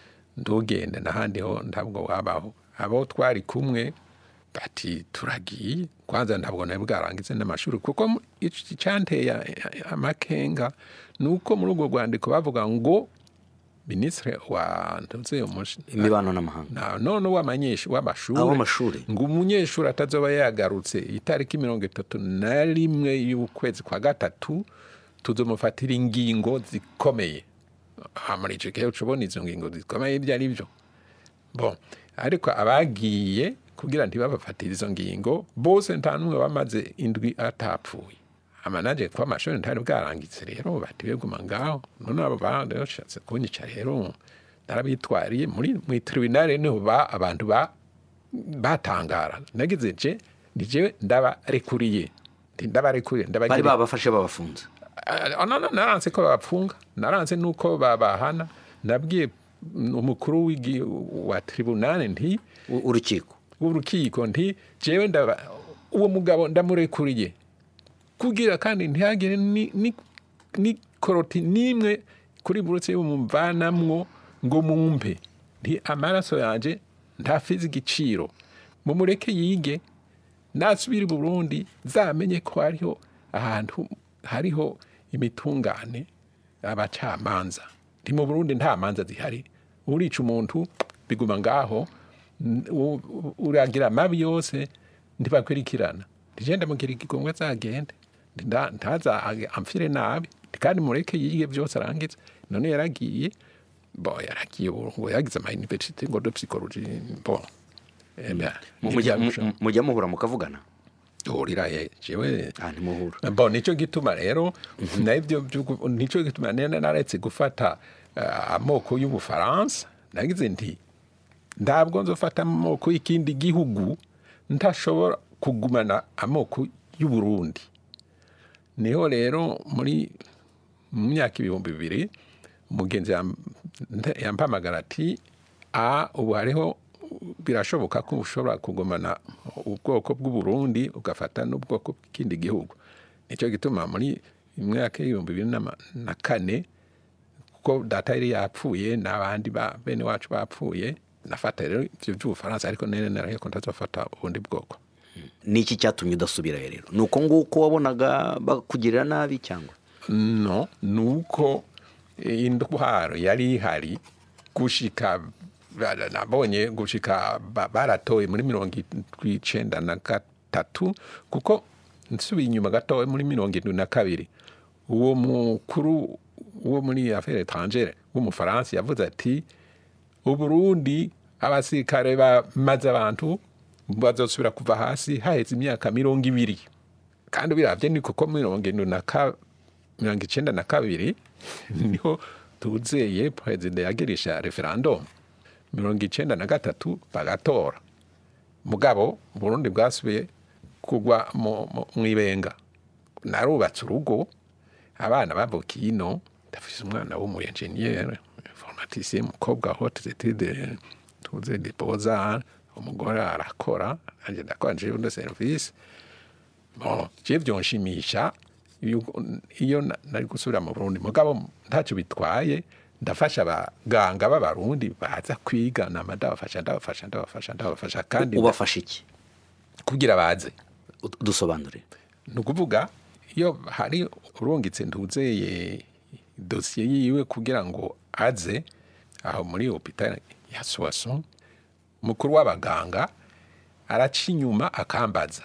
ndugende n'ahandi ho ntabwo wabaho abo twari kumwe bati turagiye kwanza ntabwo nari bwarangize n'amashuri kuko mu- ic- icyanteye amakenga ni uko muri urwo rwandiko bavuga ngo minisitiri wa ntuze umushi- imibano n'amahanga na none w'amanyeshuri w'amashuri Aw'amashuri. ngo umunyeshuri atazoba yagarutse itariki mirongo itatu na rimwe y'ukwezi kwa gatatu tuzomufatira ingingo zikomeye aha muri icyo gihe uca ubona izo ngingo zikomeye ibyo ari byo bon ariko abagiye kugira ntibabafatire izo ngingo bose nta n'umwe bamaze indwi atapfuye amanaje kuba amashuri ntari bwarangitse rero bati beguma ngaho none abo bandi bashatse kunyica rero narabitwariye muri mu tribunal niho ba abantu ba batangara nagize je ni jewe ndabarekuriye Ndi ndabarekuriye bari ndabagira babafashe babafunze Ah, no, no, naranse ko babapfunga naranse nuko babahana nabwiye umukuru w'igi- wa tribunal nti U- urukiko w'urukiko nti jewe ndaba uwo mugabo ndamurekuriye kugira kandi ntihagire ni, ni, ni koroti n'imwe kuri burutse y'umumvanamwo ngo mumpe nti amaraso yanje ntafize igiciro mumureke yige nasubira i burundi zamenye ko hariho ahantu hariho imitungane abacamanza nti mu burundi nta manza zihari urica umuntu biguma ngaho n- u- u- uragira amabi yose ntibakurikirana ntigenda mugira igikomwe azagende Nti nda- ntaza age- amfire nabi Nti kandi mureke yige byose arangize none yaragiye bo yaragiye ubu ngo yagize ama university ngo de psychologie bon Eh bien, Mujya- ntibyarusha. mu- mujya muhura mukavugana Uhurira ye jewe ah ntimuhura bo nicyo gituma rero nabyo by'ugu- nicyo gituma nene naretse gufata eh, amoko y'ubufaransa nagize nti ntabwo nzofata amoko y'ikindi gihugu ntashobora kugumana amoko y'uburundi niho rero muri mu myaka ibihumbi bibiri umugenzi yam- nte- yampamagara ati a ubu hariho birashoboka ko ushobora kugumana ubwoko bw'uburundi ugafata n'ubwoko bw'ikindi gihugu nicyo gituma muri imyaka y'ibihumbi bibiri n'ama- na kane kuko data yari yapfuye n'abandi ba bene wacu bapfuye nafata rero ibyo by'ubufaransa ariko nene naraye ko ntazafata ubundi bwoko niki cyatumye udasubirayo rero ni uko nguko wabonaga bakugirira nabi cyangwa no ni uko indwara yari ihari gushika ba- nabonye gushika ba- baratoye muri mirongo icenda na gatatu kuko nsubiye inyuma gatoya muri mirongo irindwi na kabiri uwo mukuru wo muri affaire étrangère w'umufaransa yavuze ati uburundi abasirikare bamaze abantu bazosubira kuva hasi haheze imyaka mirongo ibiri kandi biravye ni kuko mirongo indwi na ka mirongo icenda na kabiri niho tuzeye perezida yagirisha referendum mirongo icenda na gatatu bagatora mugabo burundi bwasubiye kugwa mu- mu- mw'ibenga narubatse urugo abana bavukiye ino ndafise umwana w'umu engineer informaticien umukobwa hote etude tuze de beaux-arts umugore arakora nanje ndakora nje undo service bon je vyonshimisha yuko- iyo na- nari gusubira mu Burundi mugabo ntacyo bitwaye ndafasha abaganga b'abarundi baza kwiga nama ndabafasha ndabafasha ndabafasha ndabafasha kandi ubafasha iki kugira baze U- dusobanure ni ukuvuga iyo hari urungitse ntuzeye dosiye yiwe kugira ngo aze aho muri hopitali ya suwaso mukuru w'abaganga araca inyuma akambaza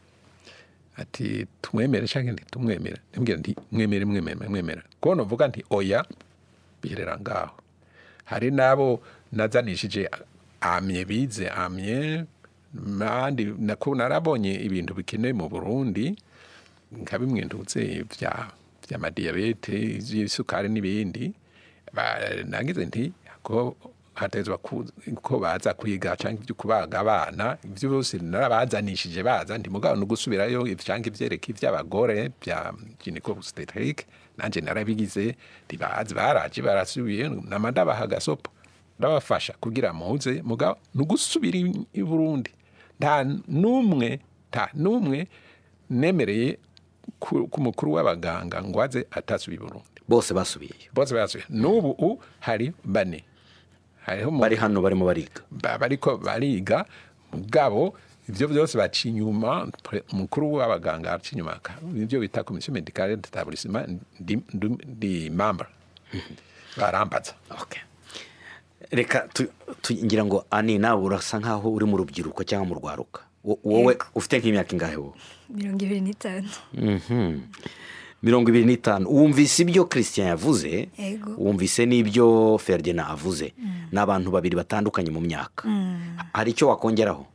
ati tumwemere cyangwa ntitumwemere ndimubwira nti mwemere mwemere mwemere kuko nuvuga nti oya biherera ngaho hari n'abo nazanishije amye bize amye kandi nako narabonye ibintu bikenewe mu burundi nka bimwe ndutse bya by'amadiyabete iby'isukari n'ibindi Ba- nagize nti ko hatezwa ku- ko baza kwiga cyangwa ibyo kubaga abana ibyo byose narabazanishije baza ndi mugabo no gusubirayo cyangwa ibyereka iby'abagore bya gynecostetric nanje narabigize ntibazi baraje barasubiye nama ndabaha agasopo ndabafasha kugira muze mugabo no gusubira i- i Burundi nta n'umwe nta n'umwe nemereye ku ku mukuru w'abaganga ngo aze atasubiye i Burundi bose basubiyeyo bose basubiye n'ubu u hari bane hariho mu- bari hano barimo bariga ba- bariko bariga mugabo ivyo byose baca inyuma pre- umukuru w'abaganga aca inyuma aka- nivyo bita komisiyo medicale d'établissement ndi, ndi, ndi membre barambaza Okay. reka tu- tu- ngira ngo ani nawe urasa nkaho uri mu rubyiruko cyangwa mu rwaruka Wo- wowe Yego. ufite nk'imyaka ingahe wowe mirongo ibiri n'itanu Mhm. mirongo ibiri n'itanu wumvise ibyo christian yavuze Yego. wumvise n'ibyo ferdinand avuze ni abantu babiri batandukanye mu myaka hari icyo wakongeraho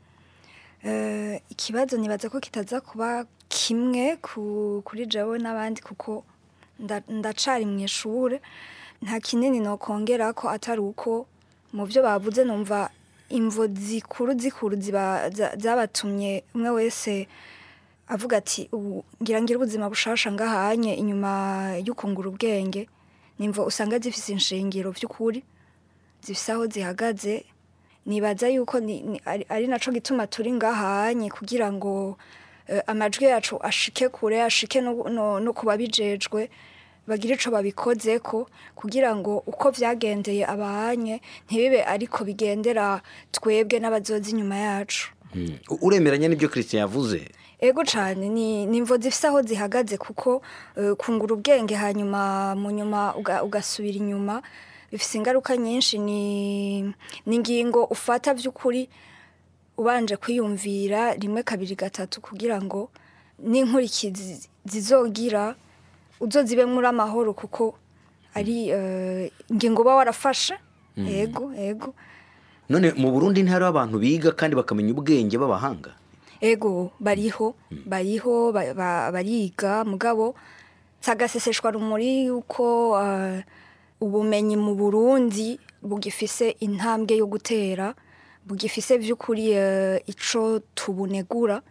Eh, ikibazo nibaza ko kitaza kuba kimwe ku- kuri jawe n'abandi kuko nda- ndacari mu ishure nta kinini nokongera ko atari uko mu byo bavuze numva imvo zikuru zikuru ziba- za- zabatumye umwe wese avuga ati ubu ngira ngira ubuzima bushasha ngahanye inyuma y'ukungura ubwenge nimvo usanga zifise inshingiro by'ukuri zifise aho zihagaze nibaza yuko ni, ni, ari, ari naco gituma turi ngahanye kugira ngo eh, amajwi yacu ashike kure ashike no, no, no kuba bijejwe bagire ico babikozeko kugira ngo uko vyagendeye abahanye ntibibe ariko bigendera twebwe n'abazoza inyuma yacu Mm. U- uremeranya n'ibyo christian yavuze ego cyane ni ni imvo zifite aho zihagaze kuko eh, kungura ubwenge hanyuma mu nyuma uga- ugasubira inyuma bifite ingaruka nyinshi ni ni ingingo ufata by'ukuri ubanje kwiyumvira rimwe kabiri gatatu kugira ngo n'inkurikizi zizogira uzozibe muri amahoro kuko ari eh, ingingo uba warafashe ego ego none mu burundi ntihariho abantu biga kandi bakamenya ubwenge b'abahanga ego bariho bariho ba- ba- bariga mugabo sagaseseshwa rumuri yuko uh, ubumenyi mu Burundi bugifise intambwe yo gutera bugifise vy'ukuri uh, ico tubunegura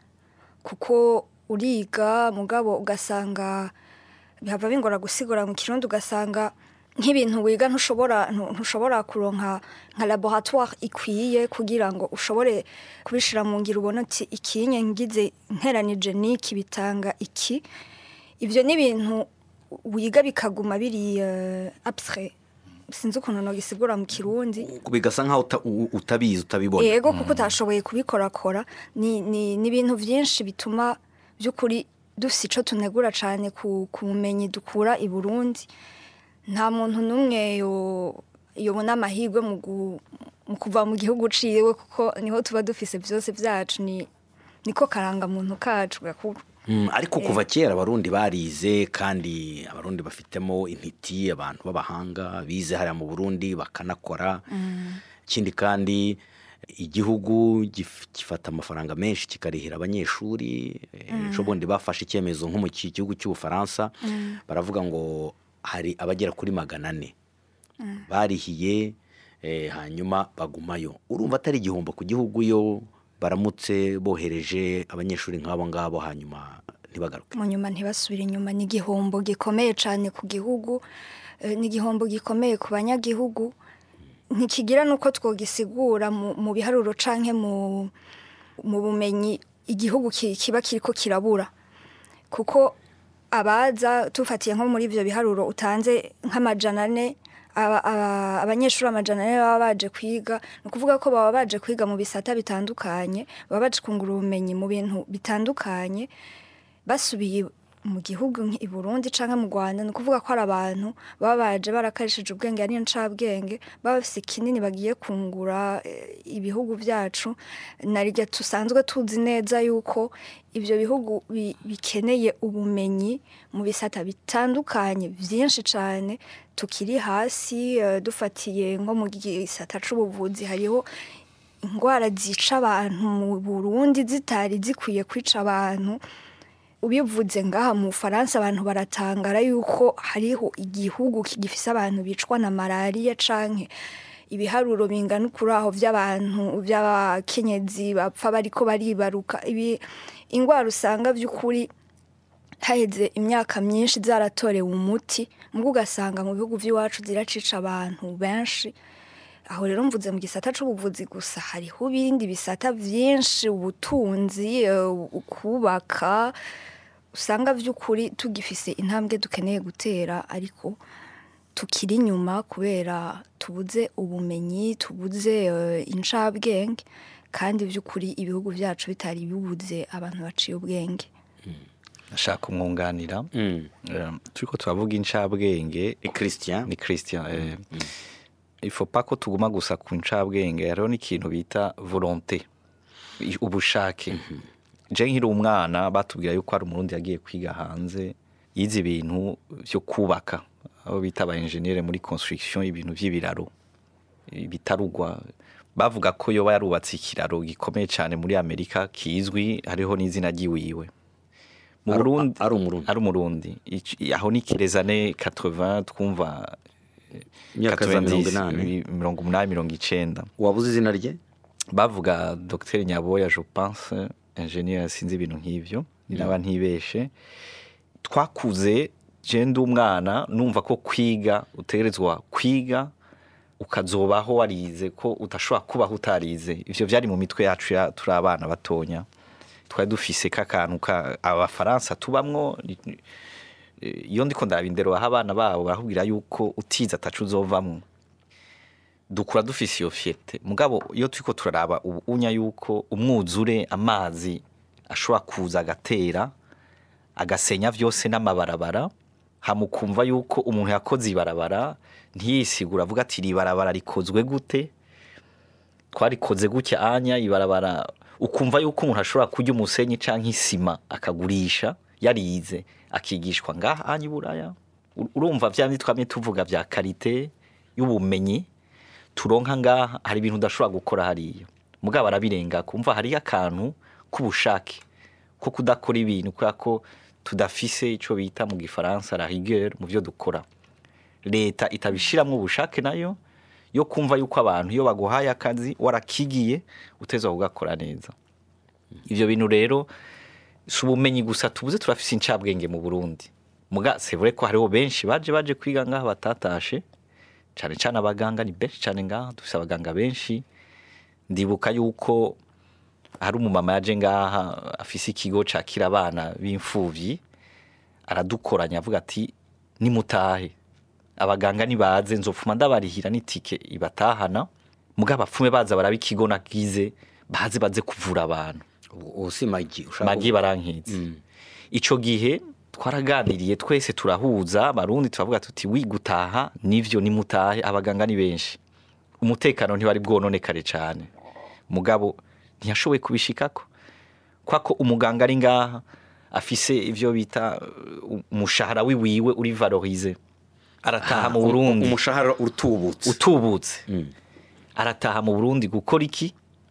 kuko uriga mugabo ugasanga bihava bingora gusigura mu kirundi ugasanga nk'ibintu wiga ntushobora ntu- ntushobora kuronka nka laboratoire ikwiye kugira ngo ushobore kubishira mu ngiro ubona uti ikinye ngize nteranije niki bitanga iki ivyo ni ibintu wiga bikaguma biri uh, abstrait sinzi ukuntu nogisigura mu kirundi bigasa nkaho uta- u- utabizi utabibona yego kuko utashoboye kubikorakora ni ni ni ibintu byinshi bituma by'ukuri dufite icyo tunegura cyane ku ku bumenyi dukura i burundi nta muntu n'umwe yo- yobona amahirwe mu gu- mu kuva mu gihugu uciwe kuko niho tuba dufise byose byacu ni niko karangamuntu kacu gakuru Mm, ariko kuva kera abarundi barize kandi abarundi bafitemo intiti abantu b'abahanga bize hariya mu burundi bakanakora ikindi kandi igihugu gif- gifata amafaranga menshi kikarihira abanyeshuri ejo bundi bafashe icyemezo nko mu ki- gihugu cy'ubufaransa baravuga ngo hari abagera kuri magana ane barihiye eh, hanyuma bagumayo urumva atari igihombo ku gihugu yo baramutse bohereje abanyeshuri nk'abo ngabo hanyuma ntibagaruke mu nyuma ntibasubire inyuma ni igihombo gikomeye cyane ku gihugu eh, ni igihombo gikomeye ku banyagihugu ntikigira n'uko twogisigura mu mu biharuro canke mu mu bumenyi igihugu ki- kiba kiriko kirabura kuko abaza tufatiye nko muri ivyo biharuro utanze nk'amajana ane aba- aba- abanyeshuri amajana ane baba baje kwiga ni ukuvuga ko baba baje kwiga mu bisata bitandukanye baba baje kungura ubumenyi mu bintu bitandukanye basubiye mu gihugu nk'i Burundi canke mu Rwanda ni ukuvuga ko ari abantu baba baje barakarishije ubwenge ari ncabwenge baba bafise kinini bagiye kungura eh, ibihugu vyacu narirya tusanzwe tuzi neza yuko ivyo bihugu bi- bikeneye ubumenyi mu bisata bitandukanye vyinshi cane tukiri hasi eh, dufatiye nko mu gisata c'ubuvuzi hariho indwara zica abantu mu Burundi zitari zikwiye kwica abantu ubivuze ngaha mu Faransa abantu baratangara yuko hariho igihugu gifise abantu bicwa na malariya canke ibiharuro bingana kuri aho by'abantu by'abakenyezi bapfa bariko baribaruka ibi ingwara usanga by'ukuri haheze imyaka myinshi zaratorewe umuti mbwo ugasanga mu bihugu by'iwacu ziracica abantu benshi aho rero mvuze mu gisata c'ubuvuzi gusa hariho ibindi bisata vyinshi ubutunzi eh, kubaka usanga by'ukuri tugifise intambwe dukeneye gutera ariko tukiri inyuma kubera tubuze ubumenyi tubuze eh, incabwenge kandi by'ukuri ibihugu byacu bitari bibuze abantu baciye ubwenge ashaka kumwunganira Mm. Eh, turiko turavuga incabwenge ni christian ni christian eh, il faut pas ko tuguma gusa ku ncabwenge hariho n'ikintu bita volonté i- ubushake je nkiri umwana batubwira yuko hari umurundi yagiye kwiga hanze yize ibintu vyo kubaka abo bita aba engineer muri construction ibintu vy'ibiraro bitarugwa bavuga ko yoba yarubatse ikiraro gikomeye cyane muri amerika kizwi hariho n'izina ry'iwiwe mu Ari- burundi ari umurundi. ari umurundi Ici- aho ni kirezane 80 twumva imyaka za mirongo 90, inani mirongo umunani mirongo icenda wabuze izina rye bavuga dr nyaboya je pense ingenieur sinzi ibintu nk'ivyo naba ntibeshe twakuze je ndi umwana numva ko kwiga utegerezwa kwiga ukazobaho warize ko udashobora kubaho utarize ivyo vyari mu mitwe yacu ya turi abana batonya twari dufise k'akantu ka abafaransa tubamwo ni- eh, iyo ndiko ndabindero aho abana babo barakubwira yuko utize atacu uzovamwo dukura dufise iyo fiyete mugabo iyo turiko turaraba ubu unya yuko umwuzure amazi ashobora kuza agatera agasenya vyose n'amabarabara hamukumva yuko umuntu yakoze ibarabara ntiyisigura avuga ati iri barabara rikozwe gute twarikoze gutya anya ibarabara ukumva yuko umuntu ashobora kurya umusenyi canke isima akagurisha yarize akigishwa ngaha anya iburaya U- urumva vyandi twamye tuvuga vya karite y'ubumenyi turonka ngaha hari ibintu udashobora gukora hariya mugabo arabirenga kumva hariyo akantu k'ubushake ko kudakora ibintu kubera ko tudafise ico bita mu gifaransa la rigueur mu vyo dukora leta itabishiramwo ubushake nayo yo kumva yuko abantu iyo baguhaye akazi warakigiye utezwa kugakora neza ivyo bintu rero si ubumenyi gusa tubuze turafise incabwenge mu burundi muga c'est vrai ko hariho benshi baje baje kwiga ngaha batatashe cane cane abaganga ni benshi cane ngaha dufise abaganga benshi ndibuka yuko hari umumama yaje ngaha afise ikigo cakira abana b'imfuvyi aradukoranya avuga ati nimutahe abaganga nibaze nzopfuma ndabarihira n'itike ibatahana mugabo bapfume baza baraba ikigo nagize baze baze kuvura abantu ubu si magi ushaka magi barankitse ico gihe twaraganiriye twese turahuza abarundi turavuga tuti wi gutaha nivyo nimutahe abaganga ni benshi umutekano ntiwari bwononekare cane mugabo ntiyashoboye kubishikako kwako umuganga ari ngaha afise ivyo bita uh, umushahara wiwiwe uri valorize arataha mu Burundi umushahara utubutse utubutse arataha mu Burundi gukora iki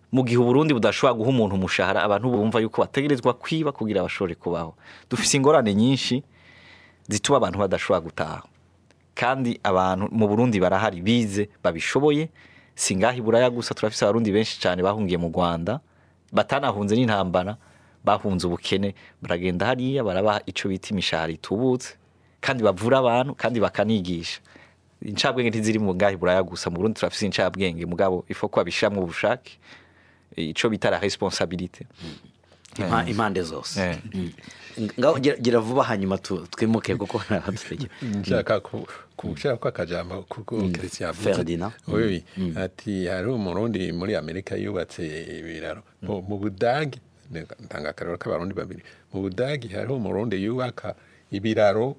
mu gihe uburundi budashobora guha umuntu umushahara abantu bumva yuko bategerezwa kwiba kugira bashobore kubaho dufise ingorane nyinshi zituma abantu badashobora gutaha kandi abantu mu burundi barahari bize babishoboye si ngaho i buraya gusa turafise abarundi benshi cyane bahungiye mu rwanda batanahunze n'intambara bahunze ubukene baragenda hariya barabaha icyo bita imishahara itubutse kandi bavura abantu kandi bakanigisha incabwenge ntiziri mu ngaho i buraya gusa mu burundi turafise incabwenge mugabo ifo ko babishiramwo ubushake ico bita la responsabilité Impa- impande zose Eh. Mm. ngaho gira- gira vuba hanyuma tu- twimuke kuko ntabadutegera nshaka ku- kushaka ko akajambo kuko Christian avuze. Ferdinand. oui ati hari umurundi muri amerika yubatse ibiraro mu mu budagi ntanga akarero k'abarundi babiri mu budagi hariho umurundi yubaka ibiraro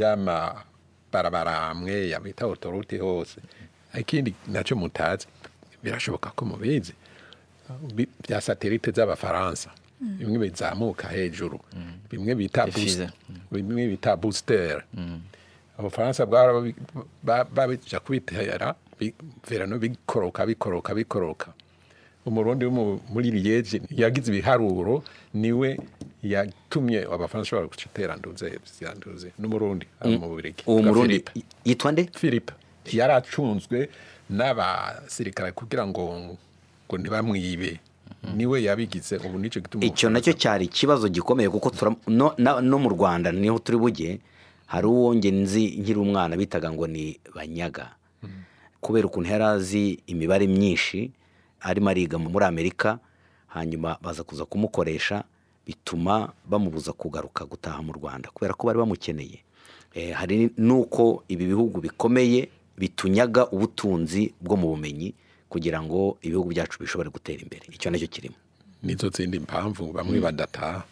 by'amabarabara amwe yabita otorute hose ikindi nacyo mutazi birashoboka ko mubizi bi- bya satelite z'abafaransa bimwe bizamuka hejuru bimwe bita Bifize. boost- bimwe bita booster abafaransa bwara babi- ba- babija kubitera bi- verano bikoroka bikoroka bikoroka umurundi wo mu- muri liege yagize ibiharuro niwe yatumye abafaransa bashobora gutera nduze ziranduze n'umurundi ari mu bubirigi uwo Bwa murundi Philippe. y- yitwa nde philippe yari acunzwe n'abasirikare kugira ngo ngo ntibamwibe niwe yabigize ubu nicyo gituma icyo nacyo cyari ikibazo gikomeye kuko tura- no, na- no mu rwanda niho turi bujye hari uwo nge nzi nkiri umwana bitaga ngo ni banyaga kubera ukuntu yari azi imibare myinshi arimo ariga muri amerika hanyuma baza kuza kumukoresha bituma bamubuza kugaruka gutaha mu rwanda kubera ko bari bamukeneye Eh, hari n'uko ibi bihugu bikomeye bitunyaga ubutunzi bwo mu bumenyi kugira ngo ibihugu byacu bishobore gutera imbere icyo nacyo kirimo nizo zindi mpamvu bamwe badataha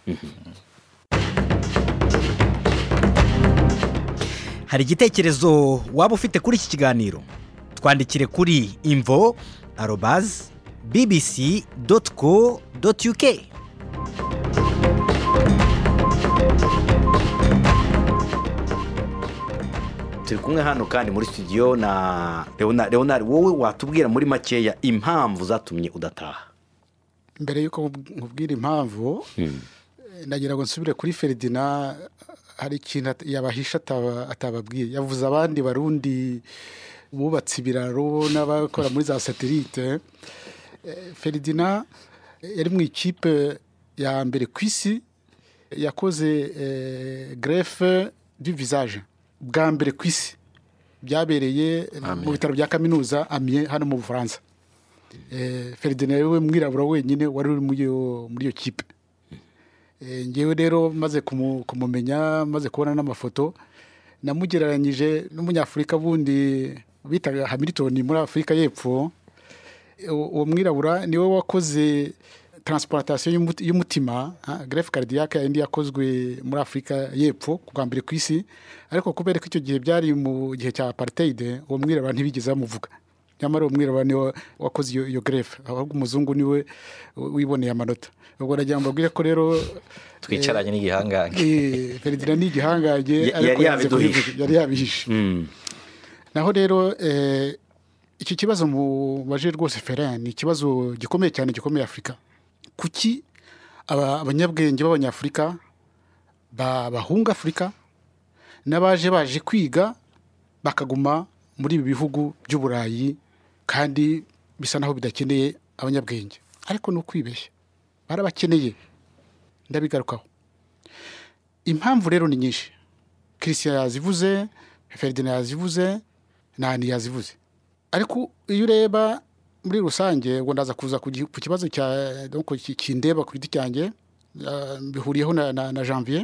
hari igitekerezo waba ufite kuri iki kiganiro twandikire kuri imvo arobazi bbc doti co doti uk turi kumwe hano kandi muri studio na leonard leonard wowe watubwira muri makeya impamvu zatumye udataha mbere y'uko nkub- nkubwira impamvu eh, ndagira ngo nsubire kuri feridina hari ikintu at- yabahisha ataba- atababwiye yavuze abandi barundi bubatse ibiraro n'abakora muri za satelite Eh, feridina eh, yari mu ikipe ya mbere ku isi yakoze eh, grefe du visage bwa mbere ku isi byabereye mu bitaro bya kaminuza amye hano mu bufaransa Eh, Ferdinand we mwirabura wenyine wari uri muri iyo muri iyo kipe Eh, ngewe rero maze kumu- kumumenya maze kubona n'amafoto namugereranyije n'umunyafurika bundi bitaga Hamilton muri Afurika y'Epfo uwo uwo mwirabura niwe wakoze transplantation y'umuti- y'umutima ha, greffe cardiaque yindi yakozwe muri Afurika y'Epfo bwa mbere ku isi ariko kubera ko icyo gihe byari mu gihe cya apartheid uwo mwirabura ntibigeze bamuvuga nyamara uwo mwirabura niwe wakoze iyo, iyo greffe ahubwo umuzungu niwe wiboneye amanota ubwo nagira ngo mbabwire ko rero twicaranye n'igihangange eh, Ferdinand ni igihangange Ya- ariko yari yanze yabiduhishe. kubivuga, yari yabihishe naho rero eh, iki kibazo mubaje rwose Ferran ni ikibazo gikomeye cyane gikomeye Afurika kuki aba- abanyabwenge b'abanyafurika ba- bahunga Afurika n'abaje baje kwiga bakaguma muri ibi bihugu by'uburayi kandi bisa naho bidakeneye abanyabwenge ariko ni ukwibeshya barabakeneye ndabigarukaho impamvu rero ni nyinshi christian yazivuze ferdinand yazivuze nani yazivuze ariko iyo ureba muri rusange ngo ndaza kuza ku gi- ku kibazo cya donc ki- kindeba ku giti cyanjye ah, mbihuriyeho na, na, na janvier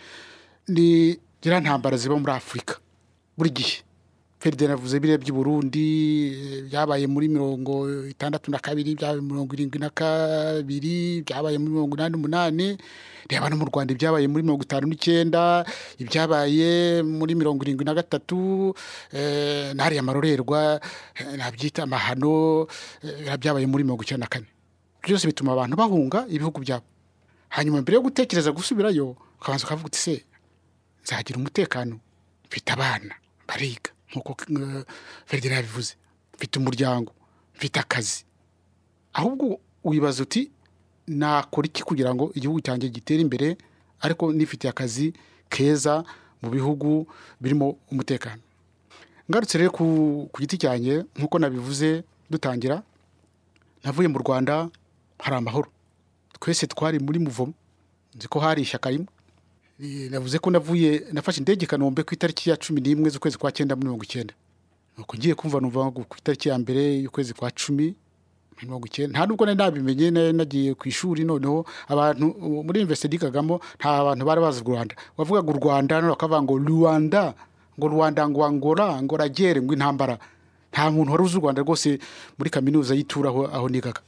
ni ziriya ntambara ziba muri afurika buri gihe ferdinand avuze biriya by'i burundi eh, byabaye muri mirongo itandatu na kabiri byabaye muri mirongo irindwi na kabiri byabaye muri mirongo inani n'umunani reba no mu rwanda ibyabaye muri mirongo itanu n'icyenda ibyabaye muri mirongo irindwi na gatatu eh, n'ariya marorerwa eh, nabyita amahano eh, biriya byabaye muri mirongo icyenda na kane byose bituma abantu bahunga ibihugu byabo hanyuma mbere yo gutekereza gusubirayo ukabanza ukavuga uti se nzagira umutekano mfite abana bariga nk'uko uh, Ferdinand yabivuze mfite umuryango mfite akazi ahubwo wibaza uti nakora iki kugira ngo igihugu cyanjye gitere imbere ariko nifitiye akazi keza mu bihugu birimo umutekano ngarutse rero ku, ku giti cyanjye nk'uko nabivuze dutangira navuye mu rwanda hari amahoro twese twari muri muvomo nzi ko hari ishyaka rimwe Eh, navuze ko navuye nafashe indege i kanombe ku itariki ya cumi n'imwe z'ukwezi kwa cyenda muri mirongo icyenda nuko ngiye kumva numva ngo ku itariki ya mbere y'ukwezi kwa cumi mirongo icyenda nta nubwo nari nabimenye nari nagiye ku ishuri noneho abantu uh, muri universite nigagamo nta bantu bari bazi u rwanda wavugaga u rwanda none bakavuga ngo rwanda ngo rwanda ngo angora ngo ragere ngo intambara nta muntu wari uzi u rwanda rwose muri kaminuza y'itura aho, aho nigaga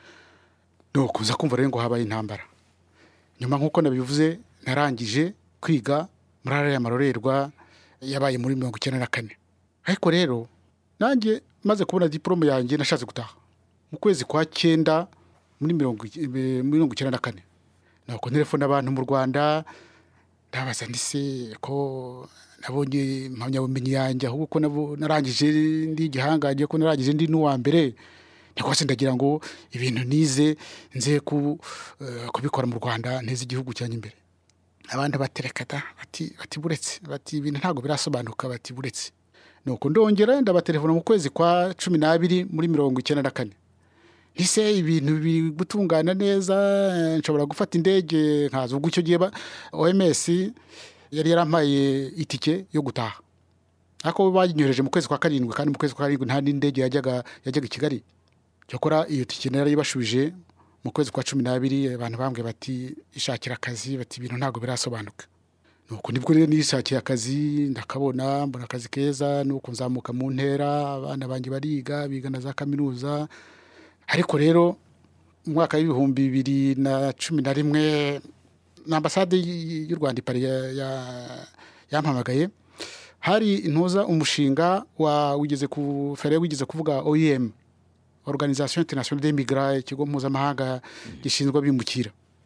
nuko nza kumva rero ngo habaye intambara nyuma nk'uko nabivuze narangije kwiga muri ariya marorerwa yabaye muri mirongo icyenda na kane ariko rero nanjye maze kubona diporome yanjye nashatse gutaha mu kwezi kwa cyenda muri mirongo ic- eh, mirongo icyenda na kane nuko telefone abantu mu rwanda ndabaza ndise ko nabonye impamyabumenyi yanjye ahubwo ko nabo- narangije ndi igihangange ko narangije ndi n'uwa mbere rwose ndagira ngo ibintu nize nze ku, eh, kubikora mu rwanda nteze igihugu cyanjye imbere abandi baterekata bati bati buretse bati ibintu ntabwo birasobanuka bati buretse nuko ndongera ndabatelefona mu kwezi kwa cumi n'abiri muri mirongo icyenda na kane ese ibintu biri gutungana neza eh, nshobora gufata indege nkaza ubwo icyo gihe ba- oms yari yarampaye itike yo gutaha ariko banyohereje mu kwezi kwa karindwi kandi mu kwezi kwa karindwi nta n'indege yajyaga yajyaga i kigali cyakora iyo tike narayibashubije mu kwezi kwa cumi n'abiri abantu bambwiye bati ishakira akazi bati ibintu ntabwo birasobanuka nuko nibwo rero nishakiye akazi ndakabona mbona akazi keza nuko nzamuka mu ntera abana banjye bariga biga na za kaminuza ariko rero mu mwaka w'ibihumbi bibiri na cumi na rimwe na ambasade y- y'u rwanda i Paris ya- ya- yampamagaye hari intuza umushinga wa wigeze ku fere wigeze kuvuga oem organisation internationale des migrants ikigo mpuzamahanga gishinzwe abimukira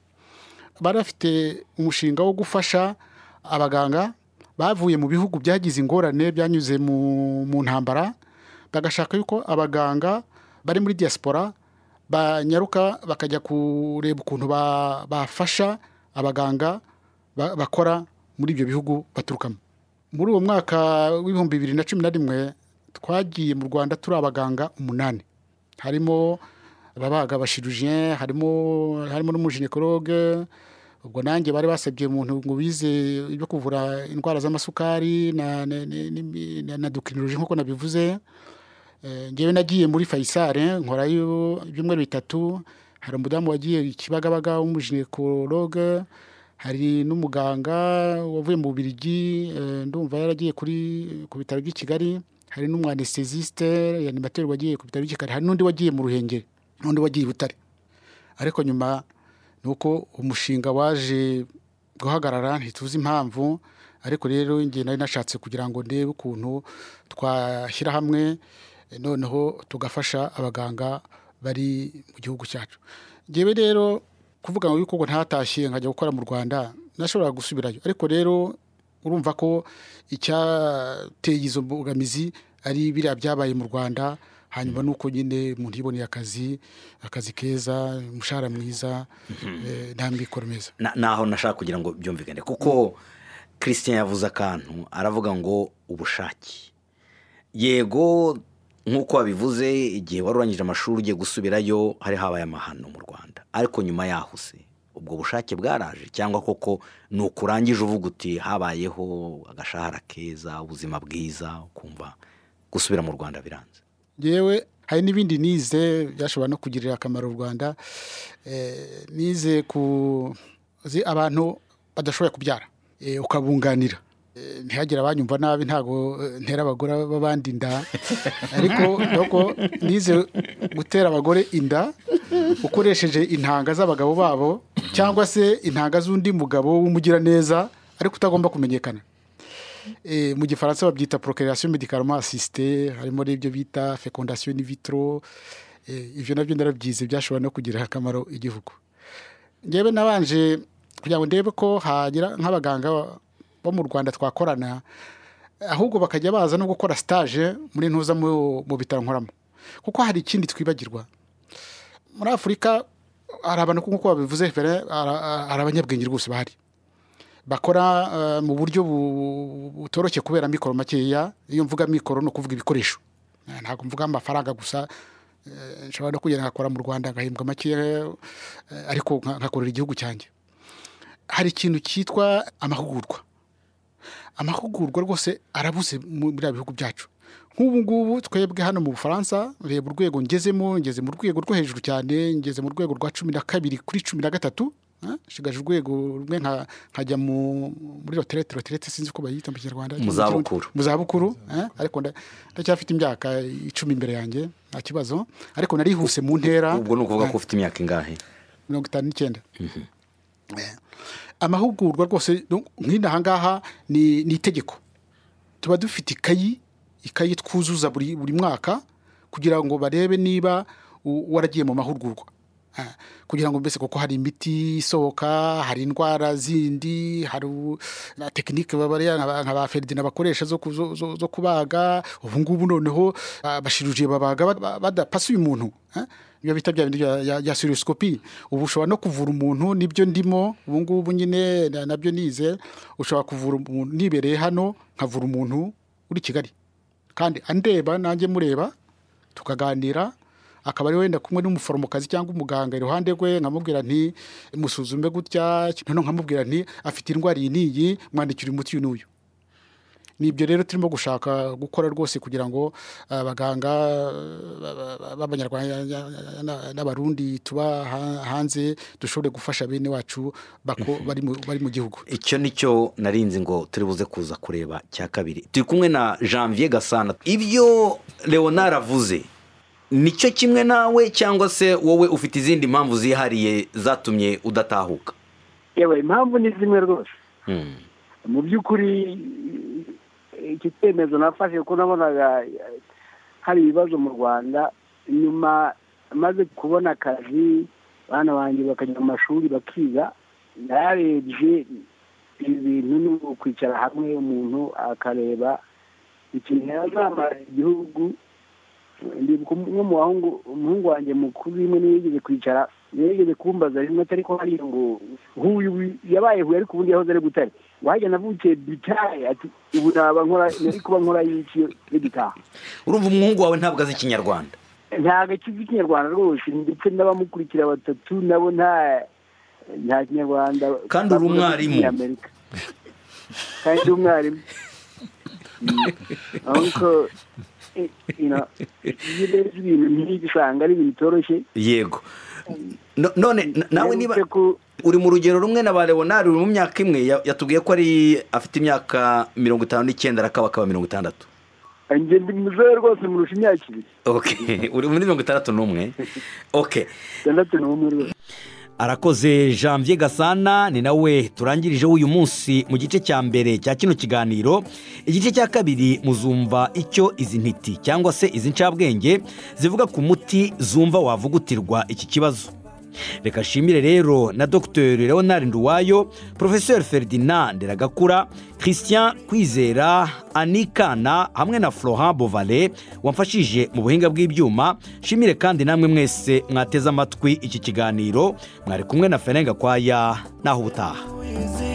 bari bafite umushinga wo gufasha abaganga bavuye mu bihugu byagize ingorane byanyuze mu, mu ntambara bagashaka yuko abaganga bari muri diaspora banyaruka bakajya kureba ukuntu ba- bafasha abaganga ba- bakora muri ibyo bihugu baturukamo muri uwo mwaka w'ibihumbi bibiri na cumi na rimwe twagiye mu rwanda turi abaganga umunani harimo ababaga abashirujien harimo harimo n'umuginekologe ubwo nanjye bari basabye umuntu ngo wize ibyo kuvura indwara z'amasukari na, na, na, na, na dokirinoloji nk'uko nabivuze Eh, ngewe nagiye muri fayisale nkorayo ibyumweru bitatu hari umudamu wagiye ikibagabaga w'umuginekologe hari n'umuganga wavuye mu bubirigi eh, ndumva yaragiye kuri ku bitaro by'i kigali hari n'umwanesthesiste yanimateri wagiye ku bitaro by'i kigali hari n'undi wagiye mu ruhengeri n'undi wagiye i butare ariko nyuma ni uko umushinga waje guhagarara ntituzi impamvu ariko rero njye nari nashatse kugira ngo ndebe ukuntu twashyira hamwe eh, noneho tugafasha abaganga bari mu gihugu cyacu ngewe rero kuvuga ngo yuko ngo ntatashye nkajya gukora mu rwanda nashobora gusubirayo ariko rero urumva ko icyateye izo mbogamizi ari biriya byabaye mu rwanda hanyuma nuko nyine umuntu yiboneye akazi akazi keza umushahara mwiza eh, nta mikoro meza Na- naho nashaka kugira ngo byumvikane kuko christian yavuze akantu aravuga ngo ubushake yego nk'uko wabivuze igihe wari urangije amashuri ugiye gusubirayo hari habaye amahano mu rwanda ariko nyuma yaho se ubwo bushake bwaraje cyangwa koko ni ukurangije uvuga uti habayeho agashahara keza ubuzima bwiza ukumva gusubira mu rwanda biranze yewe hari n'ibindi nize byashobora no kugirira akamaro u rwanda Eh, nize ku zi abantu badashoboye kubyara Eh, ukabunganira Eh, ntihagire abanyumva nabi ntabwo eh, ntera abagore b'abandi inda ariko nuko nize gutera abagore inda ukoresheje intanga z'abagabo babo cyangwa se intanga z'undi mugabo w'umugiraneza ariko utagomba kumenyekana Eh, mu gifaransa babyita procreation médicalement assistée harimo n'ibyo bita fécondation in vitro Eh, ibyo nabyo narabyize byashobora no kugirira akamaro igihugu ngewe nabanje kugira ngo ndebe ko hagira nk'abaganga bo mu rwanda twakorana ahubwo bakajya baza no gukora stage muri ntuza mu mu bitaro nkoramo kuko hari ikindi twibagirwa muri afurika hari abantu nk'uko babivuze Ferre, hari hari abanyabwenge rwose bahari bakora eh, mu buryo bu- butoroshye kubera mikoro makeya iyo mvuga mikoro ni ukuvuga ibikoresho Eh, ntabwo mvuga amafaranga gusa eh, nshobora no kugenda ngakora mu rwanda ngahembwa makeya eh, ariko nka- nkakorera igihugu cyanjye hari ikintu cyitwa amahugurwa amahugurwa rwose arabuze mu biriya bihugu byacu nk'ubu ngubu twebwe hano mu bufaransa reba urwego ngezemo ngeze mu rwego rwo hejuru cyane ngeze mu rwego rwa cumi na kabiri kuri cumi na gatatu ah, nshigaje urwego rumwe nka- nkajya mu- muri roterete roterete sinzi uko bayita mu kinyarwanda Mu zabukuru. mu zabukuru eh, ariko nda- ndacyafite imyaka icumi imbere yanjye nta kibazo ariko narihuse mu ntera ubwo ni ukuvuga ko ufite imyaka ingahe mirongo itanu n'icyenda Eh, amahugurwa rwose no- nk'ino aha ngaha ni ni itegeko tuba dufite ikayi ikayi twuzuza buri buri mwaka kugira ngo barebe niba u- waragiye mu mahugurwa Ah, kugira ngo mbese kuko hari imiti isohoka hari indwara zindi hari u- na tekinike babariya nka ba- nka ba feridina bakoresha zo, ku- zo, zo, zo kubaga ubu ngubu noneho abashirujiye babaga ba- ba- badapasuye umuntu eh? ibyo bita bya bindi bya- ya- ya sirosikopi ubu ushobora no kuvura umuntu nibyo ndimo ubu ngubu nyine na- nabyo nize ushobora kuvura umuntu nibereye hano nkavura umuntu uri kigali kandi andeba nanjye mureba tukaganira akaba ari wenda kumwe n'umuforomokazi cyangwa umuganga iruhande rwe nkamubwira nti musuzume gutya noneho nkamubwira nti afite indwara iyi n'iyi mwandikira umuti uyu n'uyu ni ibyo rero turimo gushaka gukora rwose kugira ngo abaganga b'abanyarwanda n'abarundi tuba ha- hanze dushobore gufasha bene wacu bako- bari mu- bari mu gihugu icyo ni cyo narinzi ngo turi buze kuza kureba cya kabiri turi kumwe na janvier gasana ibyo leonard avuze nicyo kimwe nawe cyangwa se wowe ufite izindi mpamvu zihariye zatumye udatahuka yewe impamvu ni zimwe rwose Hmm. mu by'ukuri iki cyemezo nafashe kuko nabonaga eh, hari ibibazo mu rwanda nyuma maze kubona akazi abana banjye bakajya mu mashuri bakiga narebye ibi bintu ni ukwicara hamwe umuntu akareba ikintu yazamara igihugu ndibuka umwe mu bahungu umuhungu wanjye mukuru rimwe niyo yigeze kwicara yigeze kumbaza rimwe atari ko hariya ngo huyu yabaye huye ariko ubundi yahoze ari butare wajya navukiye bitaye ati ubu naba nkora nari kuba nkora y'iki n'igitaha urumva umuhungu wawe ntabwo azi ikinyarwanda ntabwo akizi ikinyarwanda rwose ndetse n'abamukurikira batatu nabo nta nta kinyarwanda Kandi uri bavuga umwarimu. Amerika. kandi uri umwarimu Mm. ariko eh, you know, iyo urebye ibintu nk'ibi usanga ari ibintu bitoroshye yego No- none na- nawe niba Mperutse ku- uri mu rugero rumwe na ba leonard uri mu myaka imwe ya- yatubwiye ko ari afite imyaka mirongo itanu n'icyenda arakaba akaba mirongo itandatu njye ndi muzehe rwose murusha imyaka ibiri okay uri muri mirongo itandatu n'umwe okay itandatu n'umwe rwose arakoze janvier gasana ni nawe turangirijeho uyu munsi mu gice cya mbere cya kino kiganiro igice cya kabiri muzumva icyo izi ntiti cyangwa se izi ncabwenge zivuga ku muti zumva wavugutirwa iki kibazo reka nshimire rero na dr leonard nduwayo professeur ferdinand ragakura christian kwizera anikana hamwe na florent bovale wamfashije mu buhinga bw'ibyuma nshimire kandi namwe mwese mwateze amatwi iki kiganiro mwari kumwe na ferenga kwaya naho ubutaha Easy